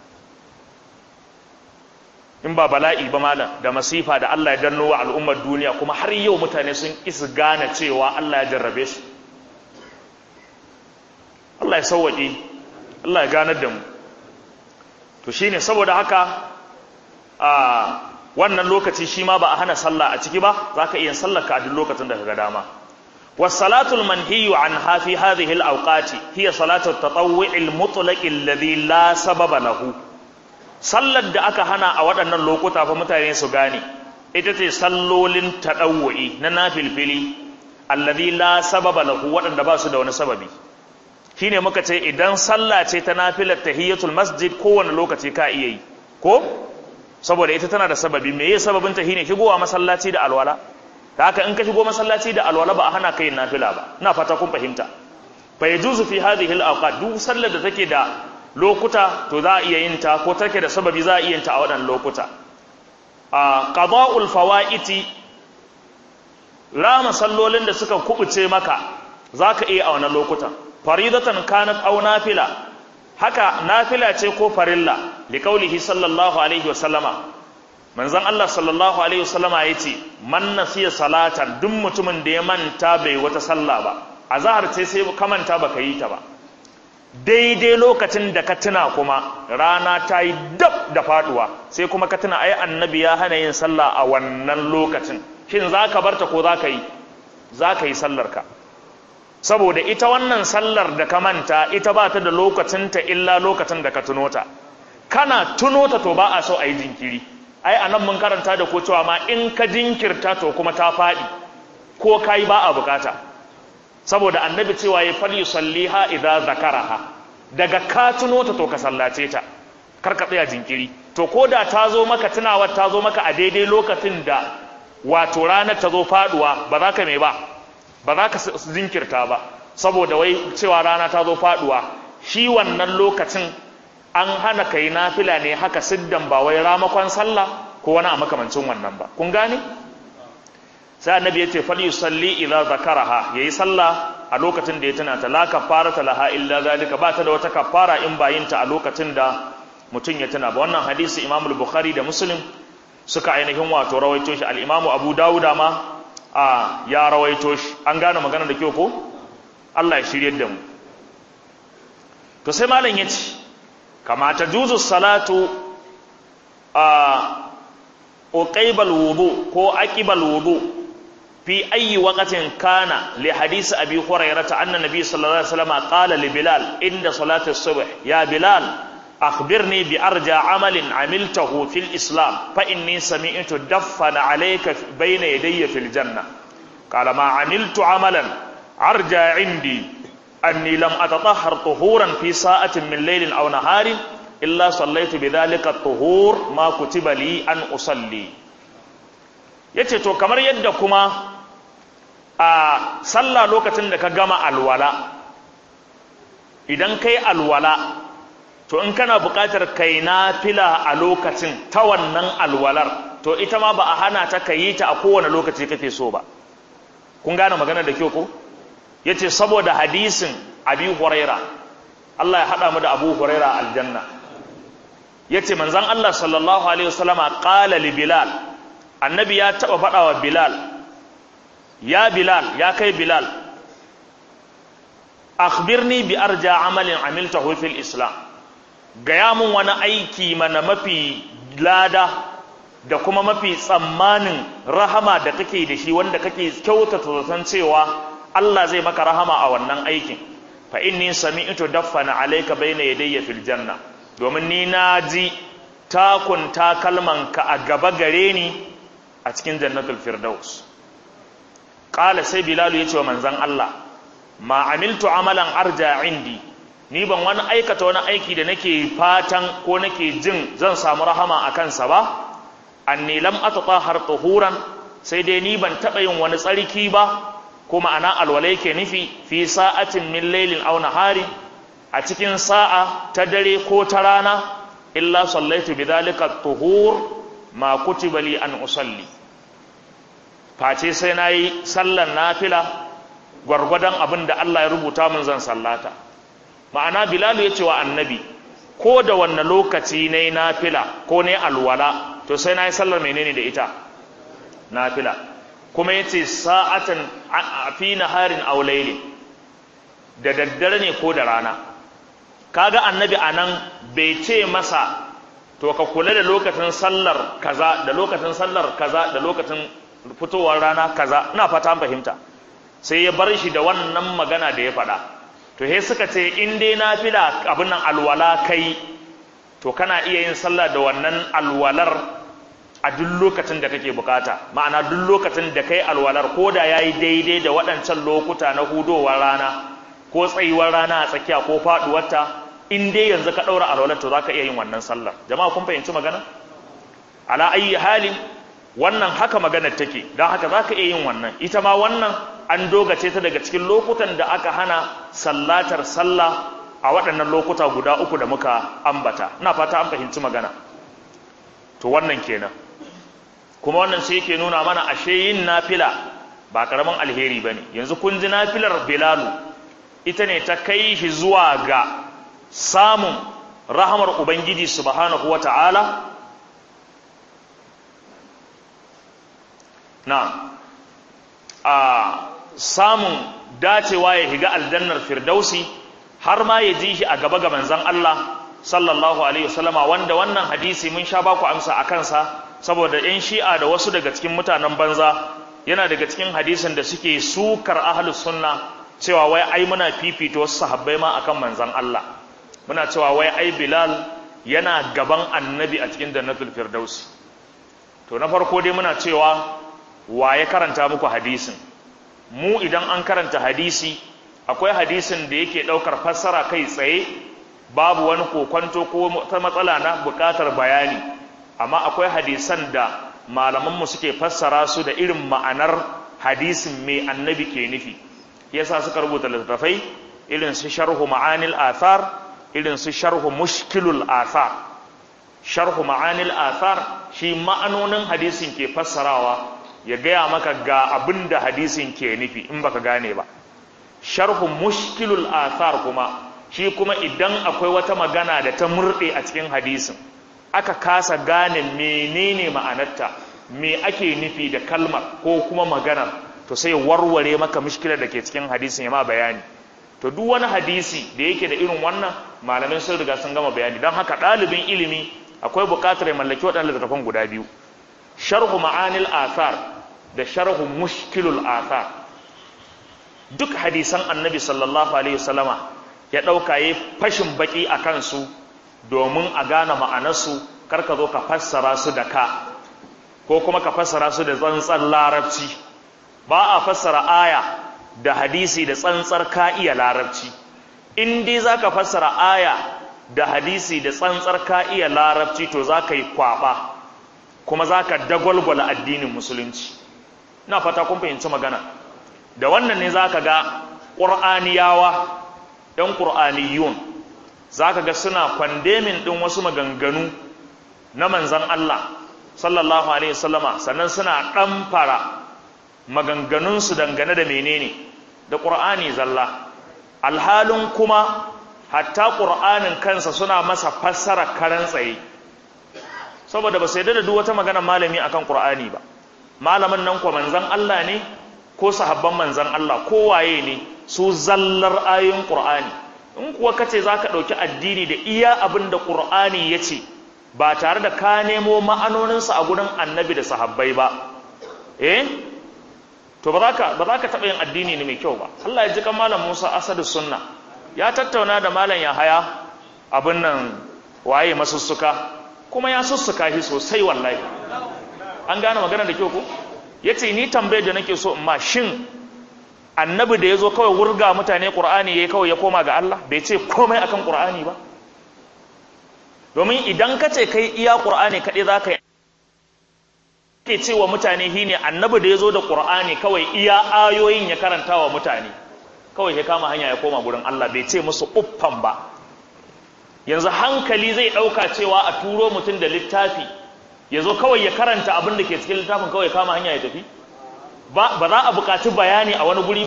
in ba bala'i ba malam da masifa da Allah ya danno wa al'ummar duniya kuma har yau mutane sun isa gane cewa Allah ya jarrabe su Allah ya sauwaƙe Allah ya ganar da mu to shine saboda haka a wannan lokaci shi ma ba a hana sallah a ciki ba zaka iya sallar ka a duk lokacin da kaga dama والصلاه المنهي عنها في هذه الاوقات هي صلاه التطوع المطلق الذي لا سبب له sallar da aka hana a waɗannan lokuta fa mutane su gane ita ce sallolin taɗawu'i na nafilfili allazi la sababa lahu waɗanda ba su da wani sababi shine muka ce idan sallah ce ta nafilar tahiyatul masjid kowane lokaci ka iya yi ko saboda ita tana da sababi me ye sababin ta shine shigowa masallaci da alwala ta haka in ka shigo masallaci da alwala ba a hana kai nafila ba ina fata kun fahimta fa yajuzu fi hadhihi al-awqat duk sallar da take da lokuta to za a iya yin ta ko take da sababi za a iya yin ta a waɗannan lokuta a qada'ul fawaiti rama sallolin da suka kubuce maka zaka iya a wannan lokutan faridatan kanat aw nafila haka nafila ce ko farilla liqaulihi sallallahu alaihi wa sallama manzon Allah sallallahu alaihi wa sallama yace man nasiya salatan duk mutumin da ya manta bai wata sallah ba azhar ce sai ka manta baka yi ta ba daidai lokacin da ka tuna kuma rana ta yi dab da faduwa sai kuma ka tuna ai annabi ya hana yin sallah a wannan lokacin shin za ka barta ko za ka yi za ka yi sallarka saboda ita wannan sallar da ka manta ita ba ta da lokacinta illa lokacin da ka tuno ta kana tuno ta to ba a so a yi jinkiri ai a nan mun karanta da ko cewa ma in ka jinkirta to kuma ta faɗi ko ka yi ba a bukata saboda annabi cewa ya fal yusalliha idza zakaraha daga ka tuno ta to ka sallace ta kar ka tsaya jinkiri to koda ta zo maka tunawar ta zo maka a daidai lokacin da wato ranar ta zo faduwa ba za ka me ba ba za ka jinkirta ba saboda wai cewa rana ta zo faduwa shi wannan lokacin an hana kai nafila ne haka siddan ba wai ramakon sallah ko wani a makamancin wannan ba kun gane sai annabi ya ce fal yusalli idza zakaraha yayi sallah a lokacin da ya tuna ta la kafarata laha illa zalika ba ta da wata kafara in ba yin ta a lokacin da mutum ya tuna ba wannan hadisi Imam al-Bukhari da Muslim suka ainihin wato rawaito shi al-Imam Abu Dawud ma a ya rawaito shi an gane magana da kyau ko Allah ya shiryar da mu to sai malam yace kama ta juzu salatu a uqaibal wudu ko aqibal wudu fi ayyi waqtin kana li hadisi abi hurairah anna nabiy sallallahu alaihi wasallam qala li bilal inda salati as-subh ya bilal akhbirni bi arja amalin amiltahu fil islam fa inni sami'tu daffana alayka bayna yadayya fil janna qala ma amiltu amalan arja indi anni lam atatahhar tuhuran fi sa'atin min laylin aw naharin illa sallaitu bidhalika at-tuhur ma kutiba li an usalli yace to kamar yadda kuma a sallah lokacin da ka gama alwala idan kai alwala to in kana buƙatar kai nafila a lokacin ta wannan alwalar to ita ma ba a hana ta kayi ta a kowane lokaci kake so ba kun gane magana da kyau ko yace saboda hadisin abi huraira Allah ya hada mu da abu huraira aljanna yace manzon Allah sallallahu alaihi wasallama qala li bilal annabi ya taba fada wa bilal ya bilal ya kai bilal akhbirni bi arja amalin amiltahu fil islam gaya mun wani aiki mana mafi lada da kuma mafi tsammanin rahama da kake da shi wanda kake kyautata zaton cewa Allah zai maka rahama a wannan aikin fa inni sami'tu daffana alayka bayna yadayya fil janna domin ni na ji takun takalman ka a gaba gare ni a cikin jannatul firdaus qala sai bilal yace wa manzon Allah ma amiltu amalan arja indi ni ban wani aikata wani aiki da nake fatan ko nake jin zan samu rahama a kansa ba anni lam atatahhar tuhuran sai dai ni ban taba yin wani tsarki ba ko ma'ana alwala yake nufi fi sa'atin min laylin aw nahari a cikin sa'a ta dare ko ta rana illa sallaitu bidhalika tuhur ma kutiba li an usalli face sai nayi sallar nafila gwargwadon abin da Allah ya rubuta mun zan sallata ma'ana bilalu ya ce wa annabi ko da wanne lokaci na yi nafila ko ne alwala to sai na yi sallar menene da ita nafila kuma ya ce sa'atan a fi naharin aulaili da daddare ne ko da rana kaga annabi a nan bai ce masa to ka kula da lokacin sallar kaza da lokacin sallar kaza da lokacin fitowar rana kaza ina fata fahimta sai ya bar shi da wannan magana da ya faɗa to he suka ce in dai nafila abin nan alwala kai to kana iya yin sallah da wannan alwalar a duk lokacin da kake bukata ma'ana duk lokacin da kai alwalar ko da yayi daidai da waɗancan lokuta na hudowar rana ko tsayuwar rana a tsakiya ko faduwarta in dai yanzu ka ɗaura alwalar to zaka iya yin wannan sallar jama'a kun fahimci magana ala ayi halin wannan haka maganar take don haka zaka iya yin wannan ita ma wannan an dogace ta daga cikin lokutan da aka hana sallatar sallah a waɗannan lokuta guda uku da muka ambata ina fata an fahimci magana to wannan kenan kuma wannan sai yake nuna mana ashe yin nafila ba karamin alheri bane yanzu kun ji nafilar bilalu ita ne ta kai shi zuwa ga samun rahamar ubangiji subhanahu wata'ala na a samun dacewa ya higa aljannar firdausi har ma ya ji shi a gaba ga manzon Allah sallallahu alaihi wasallama wanda wannan hadisi mun sha baku amsa a kansa saboda yan shi'a da wasu daga cikin mutanen banza yana daga cikin hadisin da suke sukar ahlus sunna cewa wai ai muna fifita wasu sahabbai ma akan manzon Allah muna cewa wai ai Bilal yana gaban annabi a cikin jannatul firdausi to na farko dai muna cewa wa ya karanta muku hadisin mu idan an karanta hadisi akwai hadisin da yake daukar fassara kai tsaye babu wani kokwanto ko ta matsala na bukatar bayani amma akwai hadisan da malamanmu suke fassara su da irin ma'anar hadisin mai annabi ke nufi yasa suka rubuta littattafai irin su sharhu ma'anil athar irin su sharhu mushkilul athar sharhu ma'anil athar shi ma'anonin hadisin ke fassarawa ya gaya maka ga abin da hadisin ke nufi in baka gane ba sharhu mushkilul athar kuma shi kuma idan akwai wata magana da ta murɗe a cikin hadisin aka kasa gane menene ma'anarta me ake nufi da kalmar ko kuma maganar to sai warware maka mushkilar da ke cikin hadisin ya ma bayani to duk wani hadisi da yake da irin wannan malamin sun riga sun gama bayani don haka ɗalibin ilimi akwai buƙatar ya mallaki waɗannan littattafan guda biyu sharhu ma'anil athar da sharhu mushkilul athar duk hadisan annabi sallallahu alaihi wasallama ya ɗauka ya fashin baki a kansu domin a gane ma'anarsu karka zo ka fassara su da ka ko kuma ka fassara su da tsantsar larabci ba a fassara aya da hadisi da tsantsar ka iya larabci in dai za ka fassara aya da hadisi da tsantsar ka iya larabci to za ka yi kwaɓa kuma za ka dagwalgwala addinin musulunci na fata kun fahimci magana da wannan ne za ka ga ƙur'aniyawa ‘yan ƙur'aniyun za ka ga suna kwandemin ɗin wasu maganganu na manzan Allah sallallahu Alaihi wasallama sannan suna ɗamfara maganganunsu dangane da menene da ƙur'ani zalla alhalin kuma hatta ƙur'anin kansa suna masa fassara karan tsaye saboda ba su yadda da duk wata magana malami akan ƙur'ani ba malamin nan kuwa manzan Allah ne ko sahabban manzan Allah ko waye ne su zallar ayoyin Qur'ani in kuwa kace zaka dauki addini da iya abin da Qur'ani yace ba tare da ka nemo ma'anonin sa a gurin Annabi da sahabbai ba eh to ba zaka ba zaka taba yin addini ne mai kyau ba Allah ya ji kan malam Musa Asadu Sunna ya tattauna da malam Yahaya abin nan waye masussuka kuma ya sussuka shi sosai wallahi an gane magana da kyau ko yace ni tambayar da nake so in ma shin annabi da yazo kawai wurga mutane qur'ani yayi kawai ya koma ga Allah bai ce komai akan qur'ani ba domin idan ka ce kai iya qur'ani kade zaka yi ke cewa mutane shine annabi da yazo da qur'ani kawai iya ayoyin ya karanta wa mutane kawai ya kama hanya ya koma gurin Allah bai ce musu uffan ba yanzu hankali zai dauka cewa a turo mutum da littafi ya zo kawai ya karanta abin da ke cikin littafin kawai kama hanya ya tafi ba za a buƙaci bayani a wani guri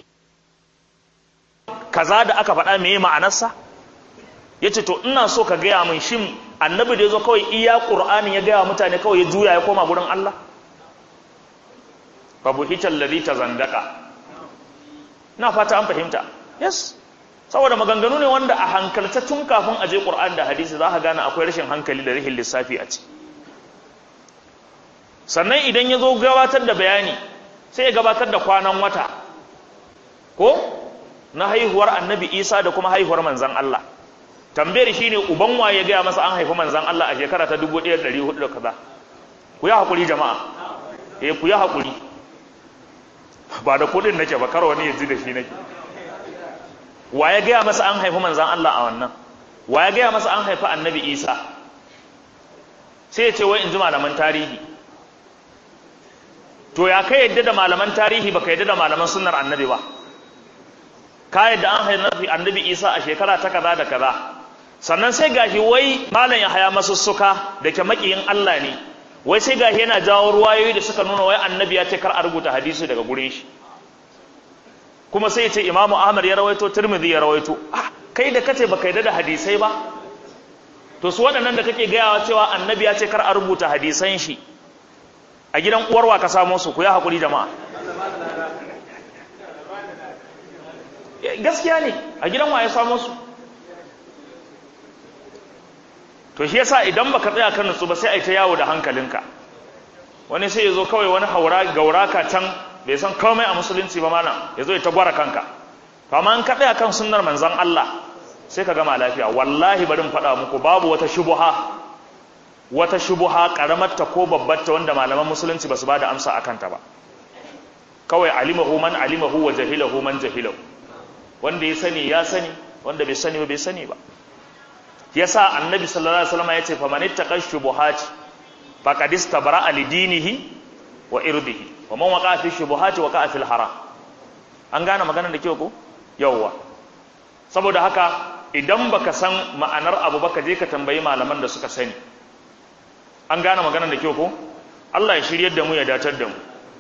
kaza da aka faɗa meye ma'anarsa ya ce to ina so ka gaya min shin annabi da ya zo kawai iya ƙur'anin ya gaya mutane kawai ya juya ya koma gurin Allah babu hitar lari ta zandaka na fata an fahimta yes saboda maganganu ne wanda a hankalta tun kafin a je ƙur'an da hadisi za ka gane akwai rashin hankali da rashin lissafi a ciki sannan idan ya zo gabatar da bayani sai ya gabatar da kwanan wata ko na haihuwar annabi isa da kuma haihuwar manzan Allah tambayar shi ne uban waye gaya masa an haifi manzan Allah a shekara ta 1400 da kaza ku yi haƙuri jama'a eh ku yi haƙuri ba da kuɗin nake ba kar wani ya ji da shi nake waye gaya masa an haifi manzan Allah a wannan waye gaya masa an haifi annabi isa sai ya ce wai in ji malaman tarihi to ya kai yadda da malaman tarihi baka yadda da malaman sunnar annabi ba ka yadda an haifi annabi isa a shekara ta kaza da kaza sannan sai gashi wai malam ya haya masussuka da ke makiyin Allah ne wai sai gashi yana jawo ruwayoyi da suka nuna wai annabi ya ce kar a rubuta hadisi daga gurin shi kuma sai ya ce imamu ahmad ya rawaito tirmidhi ya rawaito ah kai da kace baka yadda da hadisai ba to su waɗannan da kake gayawa cewa annabi ya ce kar a rubuta hadisan shi a gidan uwarwa ka samo su ku ya haƙuri jama'a gaskiya ne a gidan wa ya samo su to shi yasa idan baka tsaya kan nutsu ba sai ai ta yawo da hankalinka wani sai ya zo kawai wani haura gauraka can bai san komai a musulunci ba mana ya zo ya ta gwara kanka to amma in ka tsaya kan sunnar manzon Allah sai ka gama lafiya wallahi bari in faɗa muku babu wata shubuha wata shubuha karamarta ko babbarta wanda malaman musulunci basu bada amsa akan ta ba kawai alimahu man alimahu wa jahilahu man jahilahu wanda ya sani ya sani wanda bai sani ba bai sani ba yasa annabi sallallahu alaihi wasallam yace faman ittaqa shubuhati faqad istabara li dinihi wa irdihi wa man waqa fi shubuhati waqa fil haram an gane maganar da kyau ko yawwa saboda haka idan baka san ma'anar abu baka je ka tambayi malaman da suka sani an gane maganar da kyau ko Allah ya shiryar da mu ya datar da mu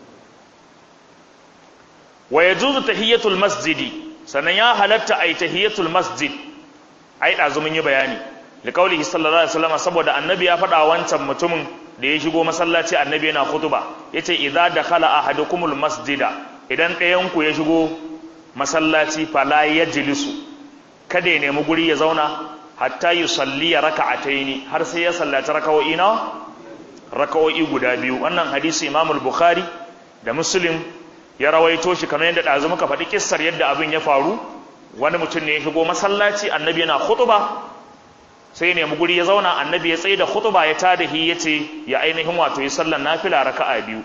wa yajuzu tahiyatul masjidi sannan ya halatta ai tahiyatul masjid ai dazu mun yi bayani da kaulihi sallallahu alaihi wasallam saboda annabi ya faɗa wancan mutumin da ya shigo masallaci annabi yana khutba yace idza dakhala ahadukumul masjida idan ɗayan ku ya shigo masallaci fala yajlisu kada ya nemi guri ya zauna hatta yusalli raka'ataini har sai ya sallaci raka'o'i na raka'o'i guda biyu wannan hadisi Imam al-Bukhari da muslim ya rawaito shi kamar yadda ɗazu muka faɗi kissar yadda abin ya faru wani mutum ne ya shigo masallaci annabi yana khutuba sai nemi guri ya zauna annabi ya tsaye da khutuba ya tada hi ya ce ya ainihin wato yi sallar nafila raka'a biyu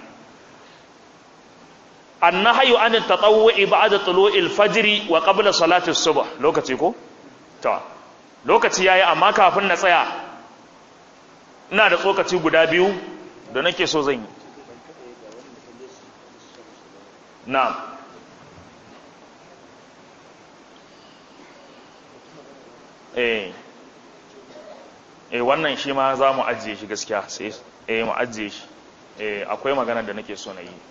annahyu an tatawwu'i ba'da tulu'il fajr wa qabla salati subh lokaci ko to lokaci yayi amma kafin na tsaya ina da tsokaci guda biyu da nake so zan yi na'am eh eh wannan shi ma za mu ajiye shi gaskiya sai eh mu ajiye shi eh akwai magana da nake so na yi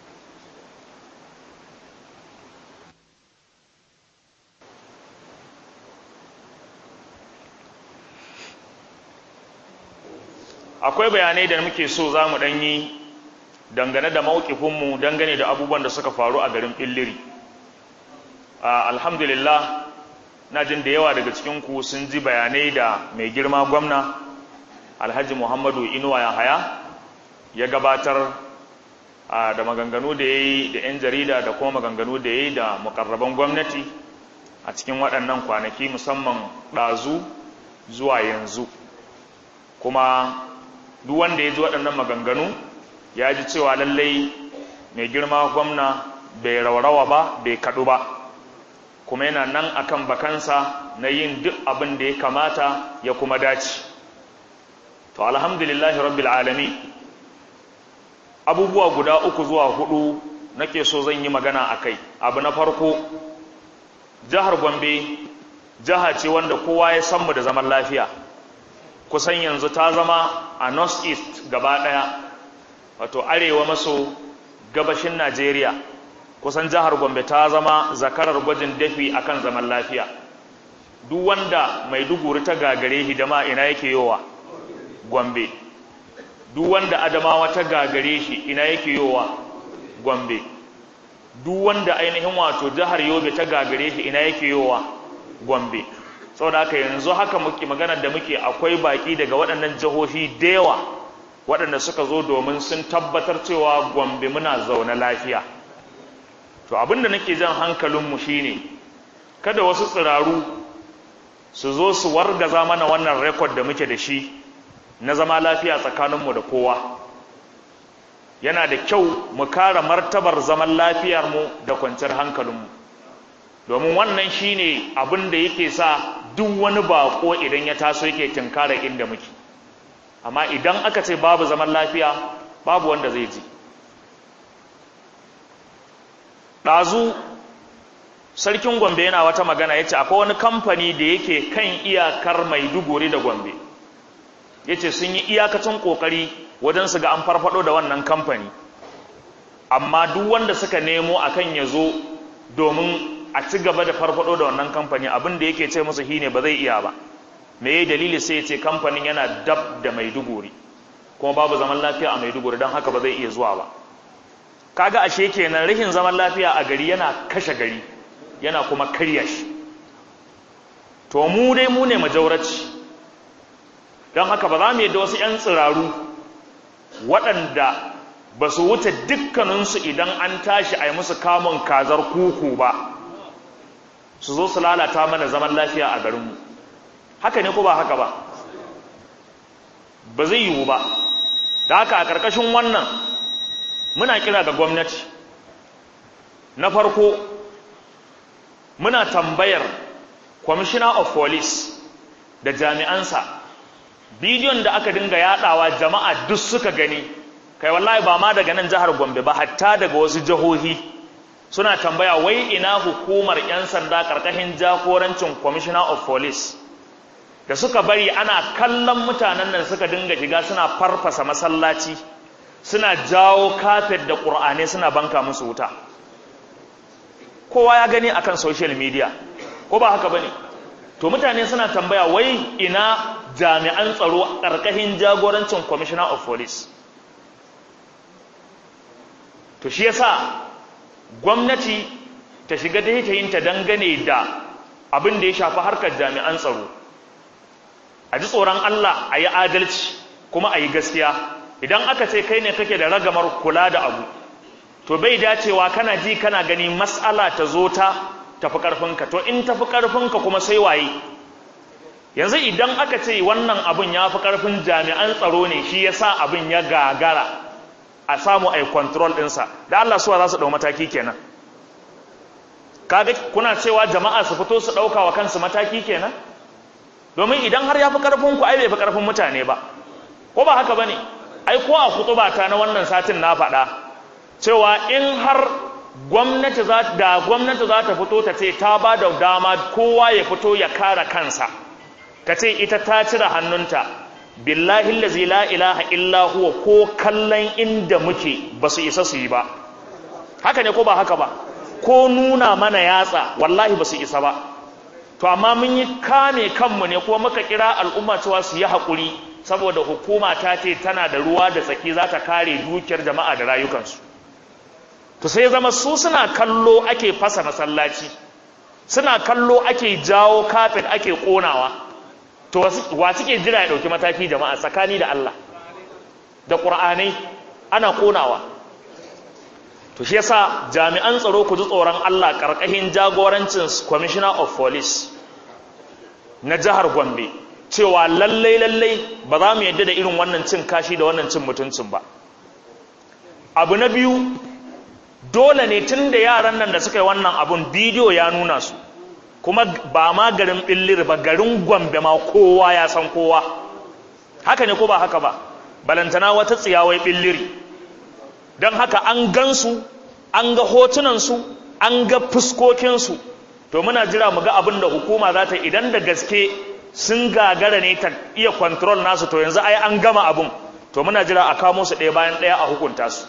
akwai bayanai da muke so za mu ɗanyi dangane da mawukifinmu dangane da abubuwan da suka faru a garin ɓilliri alhamdulillah na jin da yawa daga cikinku sun ji bayanai da mai girma gwamna alhaji muhammadu inuwa ya haya ya gabatar da maganganu da ya yi da 'yan jarida da kuma maganganu da ya yi da mukarraban gwamnati a cikin waɗannan kwanaki musamman ɗazu zuwa yanzu kuma duk wanda ya ji waɗannan maganganu ya ji cewa lallai mai girma gwamna bai raurawa ba bai kaɗu ba kuma yana nan akan bakansa na yin duk abin da ya kamata ya kuma dace to alhamdulillahi rabbil alami abubuwa guda uku zuwa hudu nake so zan yi magana a kai abu na farko jihar gombe jiha ce wanda kowa ya san mu da zaman lafiya kusan yanzu ta zama a north east gaba daya wato arewa maso gabashin najeriya kusan jihar gombe ta zama zakarar gwajin dafi akan zaman lafiya duk wanda maiduguri ta gagare hidama ina yake yowa gombe duk wanda adamawa ta gagare shi ina yake yowa gombe duk wanda ainihin wato jihar yobe ta gagare shi ina yake yowa gombe saboda haka yanzu haka muke magana da muke akwai baki daga waɗannan jihohi da yawa waɗanda suka zo domin sun tabbatar cewa gombe muna zaune lafiya to abinda nake jan hankalinmu shine kada wasu tsiraru su zo su wargaza mana wannan rekod da muke da shi na zama lafiya tsakaninmu da kowa yana da kyau mu kara martabar zaman lafiyarmu da kwanciyar hankalinmu domin wannan shine abin da yake sa duk wani bako idan ya taso yake tinkara inda muke amma idan aka ce babu zaman lafiya babu wanda zai ji ɗazu sarkin gombe yana wata magana ya ce akwai wani kamfani da yake kan iyakar maiduguri da gombe ya ce sun yi iyakacin ƙoƙari wajen su ga an farfado da wannan kamfani amma duk wanda suka nemo akan ya zo domin a ci gaba da farfado da wannan kamfani abin da yake ce musu shine ba zai iya ba me yayi dalili sai ya ce kamfanin yana dab da maiduguri kuma babu zaman lafiya a maiduguri don haka ba zai iya zuwa ba kaga ashe kenan rihin zaman lafiya a gari yana kashe gari yana kuma karya shi to mu dai mu ne majauraci don haka ba za mu yadda wasu 'yan tsiraru waɗanda ba su wuce dukkaninsu idan an tashi a yi musu kamun kazar kuku ba su zo su lalata mana zaman lafiya a garinmu haka ne ko ba haka ba ba zai yiwu ba da haka a ƙarƙashin wannan muna kira ga gwamnati na farko muna tambayar commissioner of police da jami'ansa bidiyon da aka dinga yadawa jama'a duk suka gani kai wallahi ba ma daga nan jihar Gombe ba hatta daga wasu jihohi suna tambaya wai ina hukumar yan sanda karkashin jagorancin commissioner of police da suka bari ana kallon mutanen nan suka dinga shiga suna farfasa masallaci suna jawo kafet da ƙur'anai suna banka musu wuta kowa ya gani akan social media ko ba haka bane to mutane suna tambaya wai ina jami'an tsaro ƙarƙashin jagorancin commissioner of police to shi yasa gwamnati ta shiga da yin ta dangane da abin da ya shafi harkar jami'an tsaro a ji tsoron Allah a yi adalci kuma a yi gaskiya idan aka ce kai ne kake da ragamar kula da abu to bai dacewa kana ji kana gani mas'ala ta zo ta tafi ƙarfinka to in tafi ƙarfinka kuma sai waye yanzu idan aka ce wannan abin ya fi ƙarfin jami'an tsaro ne shi ya sa abin ya gagara a samu a yi control ɗinsa da Allah suwa za su ɗau mataki kenan kaga kuna cewa jama'a su fito su ɗauka wa kansu mataki kenan domin idan har ya fi ƙarfinku ai bai fi ƙarfin mutane ba ko ba haka ba ne ai ko a kutubata na wannan satin na faɗa cewa in har gwamnati za da gwamnati za ta fito ta ce ta ba da dama kowa ya fito ya kare kansa ta ce ita ta cire hannunta billahi allazi la ilaha illa huwa ko kallon inda muke ba su isa su yi ba haka ne ko ba haka ba ko nuna mana yatsa wallahi ba su isa ba to amma mun yi kame kanmu ne kuma muka kira al'umma cewa su yi haƙuri saboda hukuma ta ce tana da ruwa da tsaki za ta kare dukiyar jama'a da rayukansu to sai zama su suna kallo ake fasa masallaci suna kallo ake jawo kafet ake konawa to wa suke jira ya dauki mataki jama'a tsakani da Allah da qur'anai ana konawa to shi yasa jami'an tsaro ku ji tsoron Allah karkashin jagorancin commissioner of police na jihar Gombe cewa lallai lallai ba za mu yadda da irin wannan cin kashi da wannan cin mutuncin ba abu na biyu dole ne tun da yaran nan da suka yi wannan abun bidiyo ya nuna su kuma ba ma garin billir ba garin gombe ma kowa ya san kowa haka ne ko ba haka ba balantana wata tsiyawai billiri don haka an gansu an ga hotunansu an ga fuskokinsu to muna jira mu ga abin da hukuma za ta idan da gaske sun gagara ne ta iya control nasu to yanzu ai an gama abun to muna jira a kamo su ɗaya bayan ɗaya a hukunta su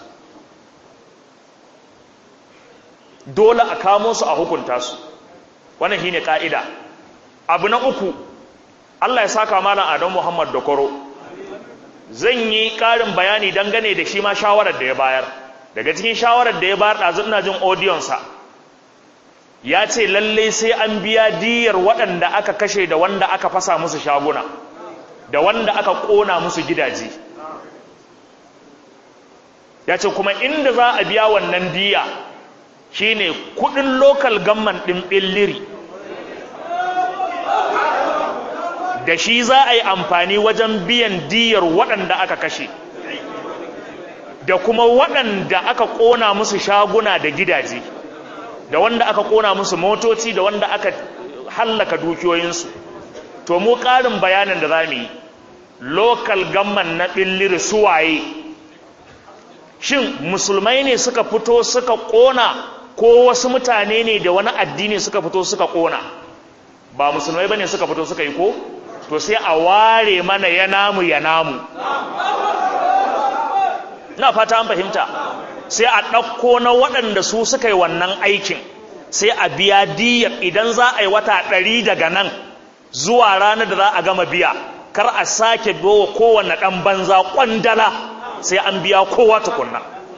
dole a kamo su a hukunta su wannan shine ka'ida abu na uku Allah ya saka malam Adam Muhammad Dokoro zan yi ƙarin bayani dangane da shi ma shawarar da ya bayar daga cikin shawarar da ya bayar ɗazu ina jin audiyon sa ya ce lalle sai an biya diyar waɗanda aka kashe da wanda aka fasa musu shaguna da wanda aka ƙona musu gidaje ya ce kuma inda za a biya wannan diya shine kudin local government din billiri da shi za a yi amfani wajen biyan diyar waɗanda aka kashe da kuma waɗanda aka ƙona musu shaguna da gidaje da wanda aka ƙona musu motoci da wanda aka hallaka dukiyoyinsu to mu ƙarin bayanin da za mu yi local government na billiri suwaye shin musulmai ne suka fito suka ƙona ko wasu mutane ne da wani addini suka fito suka kona ba musulmai bane suka fito suka yi ko to sai a ware mana ya namu ya namu na fata an fahimta sai a ɗauko na waɗanda su suka yi wannan aikin sai a biya diyar idan za a yi wata ɗari daga nan zuwa ranar da za a gama biya kar a sake biyo kowane ɗan banza ƙwandala sai an biya kowa tukunna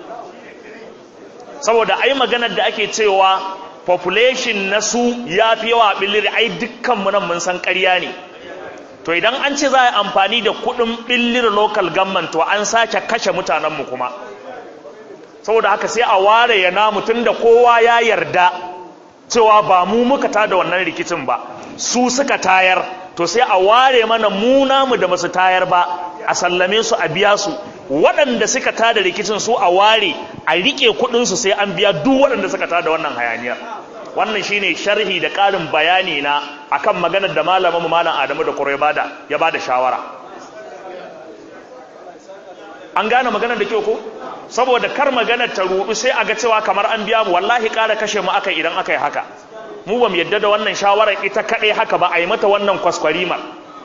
saboda ai maganar da ake cewa population na su ya fi yawa billiri ai dukkanmu nan mun san ƙarya ne to idan an ce za a yi amfani da kuɗin billir local government to an sake kashe mutanenmu kuma saboda haka sai a ware ya namu tun da kowa ya yarda cewa ba mu muka tada wannan rikicin ba su suka tayar to sai a ware mana mu namu da basu tayar ba a sallame su a biya su waɗanda suka tada rikicin su a ware a rike kuɗinsu sai an biya duk waɗanda suka tada wannan hayaniyar wannan shine sharhi da ƙarin bayani na akan maganar da malamin mu malam Adamu da Kuro ya bada ya bada shawara an gane maganar da kyau ko saboda kar maganar ta rudu sai a ga cewa kamar an biya mu wallahi ƙara kashe mu aka idan aka yi haka mu ba mu yadda da wannan shawarar ita kaɗai haka ba a yi mata wannan kwaskwarimar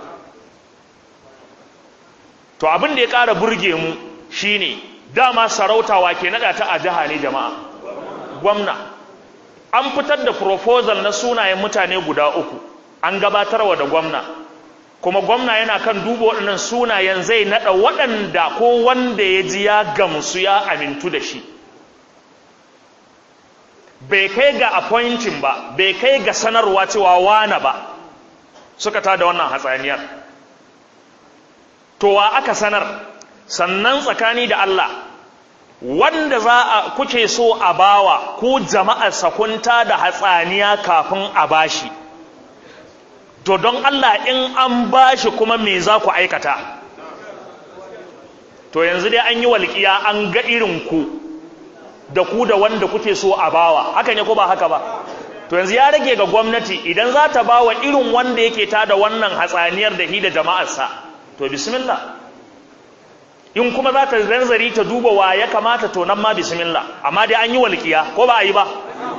to abin da ya ƙara burge mu shine dama sarautawa ke naɗa ta a jiha ne jama'a gwamna an fitar da proposal na sunayen mutane guda uku an gabatarwa da gwamna kuma gwamna yana kan duba waɗannan sunayen zai naɗa waɗanda ko wanda ya ji ya gamsu ya amintu da shi bai kai ga appointing ba bai kai ga sanarwa cewa wana ba suka tada wannan hatsaniyar to wa aka sanar sannan tsakani da Allah wanda za a kuke so a bawa ku jama'ar sakunta da hatsaniya kafin a bashi to don Allah in an bashi kuma me za ku aikata to yanzu dai an yi walƙiya an ga irin ku da ku da wanda kuke so a bawa haka ne ko ba haka ba to yanzu ya rage ga gwamnati idan za ta bawa irin wanda yake tada wannan hatsaniyar da hi da jama'arsa to bismillah in kuma za ta zanzari ta duba wa ya kamata to nan ma bismillah amma dai an yi walƙiya ko ba a yi ba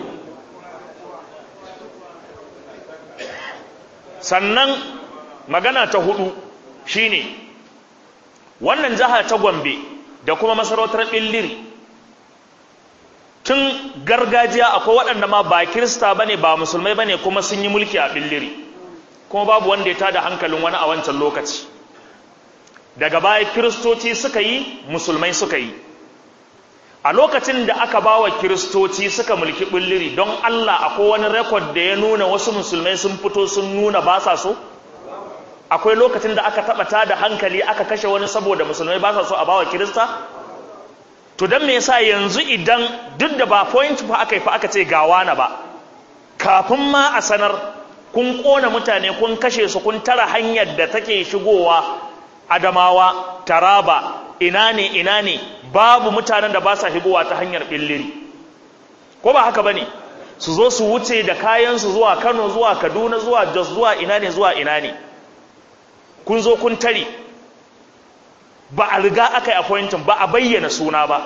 sannan magana ta hudu shine wannan jiha ta gombe da kuma masarautar ɓilliri tun gargajiya akwai waɗanda ma ba kirista ba ne ba musulmai ba ne kuma sun yi mulki a ɓilliri kuma babu wanda ya tada hankalin wani a wancan lokaci daga baya kiristoci suka yi musulmai suka yi a lokacin da aka ba wa kiristoci suka mulki ɓilliri don allah akwai wani rekod da ya nuna wasu musulmai sun fito sun nuna ba sa so akwai lokacin da aka taɓa tada hankali aka kashe wani saboda musulmai ba sa so a ba wa kirista to don me yasa yanzu idan duk da ba point fa aka yi fa aka ce gawa na ba kafin ma a sanar kun kona mutane kun kashe su kun tara hanyar da take shigowa adamawa taraba ina ne ina ne babu mutanen da ba sa shigowa ta hanyar billiri ko ba haka bane su zo su wuce da kayan su zuwa Kano zuwa Kaduna zuwa Jos zuwa ina ne zuwa ina ne kun zo kun tare ba a riga aka yi appointing ba a bayyana suna ba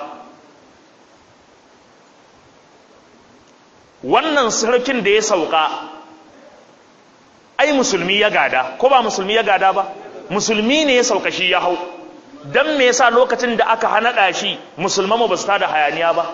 wannan sarkin da ya sauka ai musulmi ya gada ko ba musulmi ya gada ba musulmi ne ya sauka shi ya hau don me yasa lokacin da aka hanaɗa shi musulman ba su tada hayaniya ba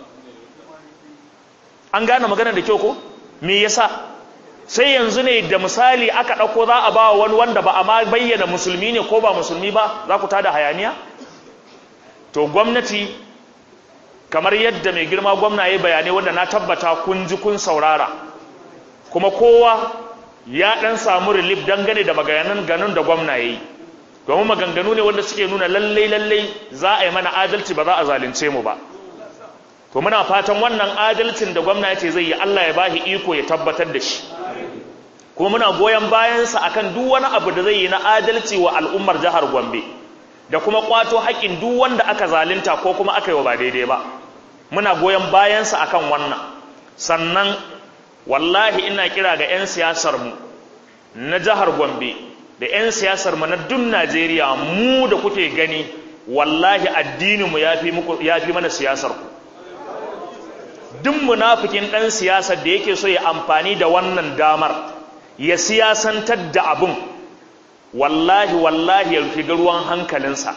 an gane magana da kyau ko me yasa sai yanzu ne da misali aka ɗauko za a ba wani wanda ba a ma bayyana musulmi ne ko ba musulmi ba za ku tada hayaniya to gwamnati kamar yadda mai girma gwamna ya bayanai wanda na tabbata kun ji kun saurara kuma kowa ya ɗan samu relief dangane da maganan ganin da gwamna ya yi domin maganganu ne wanda suke nuna lallai lallai za a yi mana adalci ba za a zalunce mu ba to muna fatan wannan adalcin da gwamna ya ce zai yi Allah ya bashi iko ya tabbatar da shi kuma muna goyon bayansa akan duk wani abu da zai yi na adalci wa al'ummar jihar Gombe da kuma kwato haƙƙin duk wanda aka zalunta ko kuma aka yi wa ba daidai ba muna goyon bayansa akan wannan sannan wallahi ina kira ga 'yan siyasar mu na jihar Gombe da 'yan siyasar mu na duk Najeriya mu da kuke gani wallahi addinin mu yafi muku yafi mana siyasar ku duk munafikin ɗan siyasar da yake so ya amfani da wannan damar ya siyasantar da abin wallahi wallahi ya rufe ruwan hankalinsa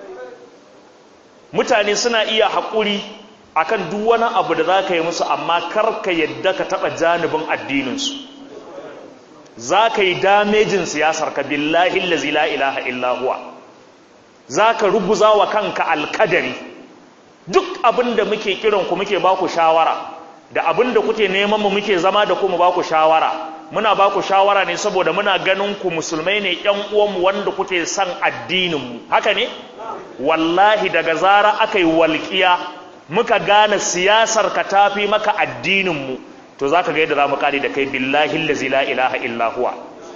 mutane suna iya haƙuri akan duk wani abu da za ka yi musu amma karka yadda ka taɓa janibin addininsu za ka yi damejin siyasar ka billahi lazi la ilaha illahuwa za ka ruguza wa kanka alkadari duk abin da muke kiranku muke ba ku shawara da abin da kuke neman mu muke zama da kuma ba ku shawara muna ba ku shawara ne saboda muna ganin ku musulmai ne ƴan uwanmu wanda kuke son addininmu haka ne wallahi daga zara aka yi walƙiya muka gane siyasar ka tafi maka addininmu to za ka ga yadda za mu kare da kai billahi lazi la ilaha illa huwa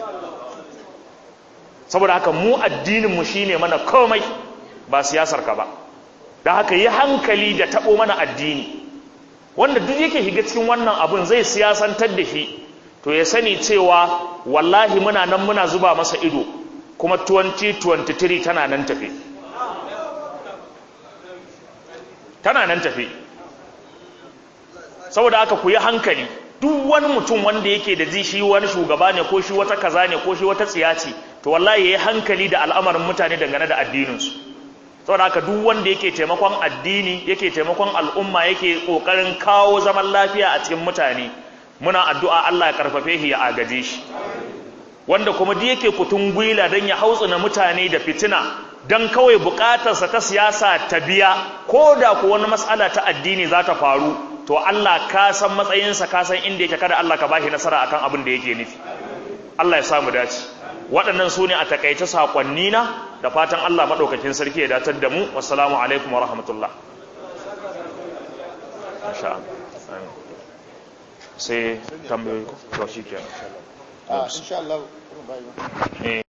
saboda haka mu addininmu shine mana komai ba siyasar ka ba da haka yi hankali da taɓo mana addini wanda duk yake shiga cikin wannan abun zai siyasantar da shi to ya sani cewa wallahi muna nan muna zuba masa ido kuma 2023 tana nan tafi tana nan tafi saboda haka ku yi hankali duk wani mutum wanda yake da ji shi wani shugaba ne ko shi wata kaza ne ko shi wata tsiya ce to wallahi ya yi hankali da al'amarin mutane dangane da addininsu saboda haka duk wanda yake taimakon addini yake taimakon al'umma yake kokarin kawo zaman lafiya a cikin mutane muna addu'a Allah ya karfafe shi ya agaje shi wanda kuma duk yake kutun gwila don ya hautsina mutane da fitina don kawai bukatarsa ta siyasa ta biya ko da ku wani matsala ta addini za ta faru to Allah ka san matsayinsa ka san inda yake kada Allah ka bashi nasara akan abin da yake nufi Allah ya samu dace waɗannan su ne a takaice saƙonni na da fatan Allah maɗaukakin sarki ya datar da mu wassalamu alaikum wa rahmatullah insha Allah sai tambayoyi ko to shikenan a insha Allah eh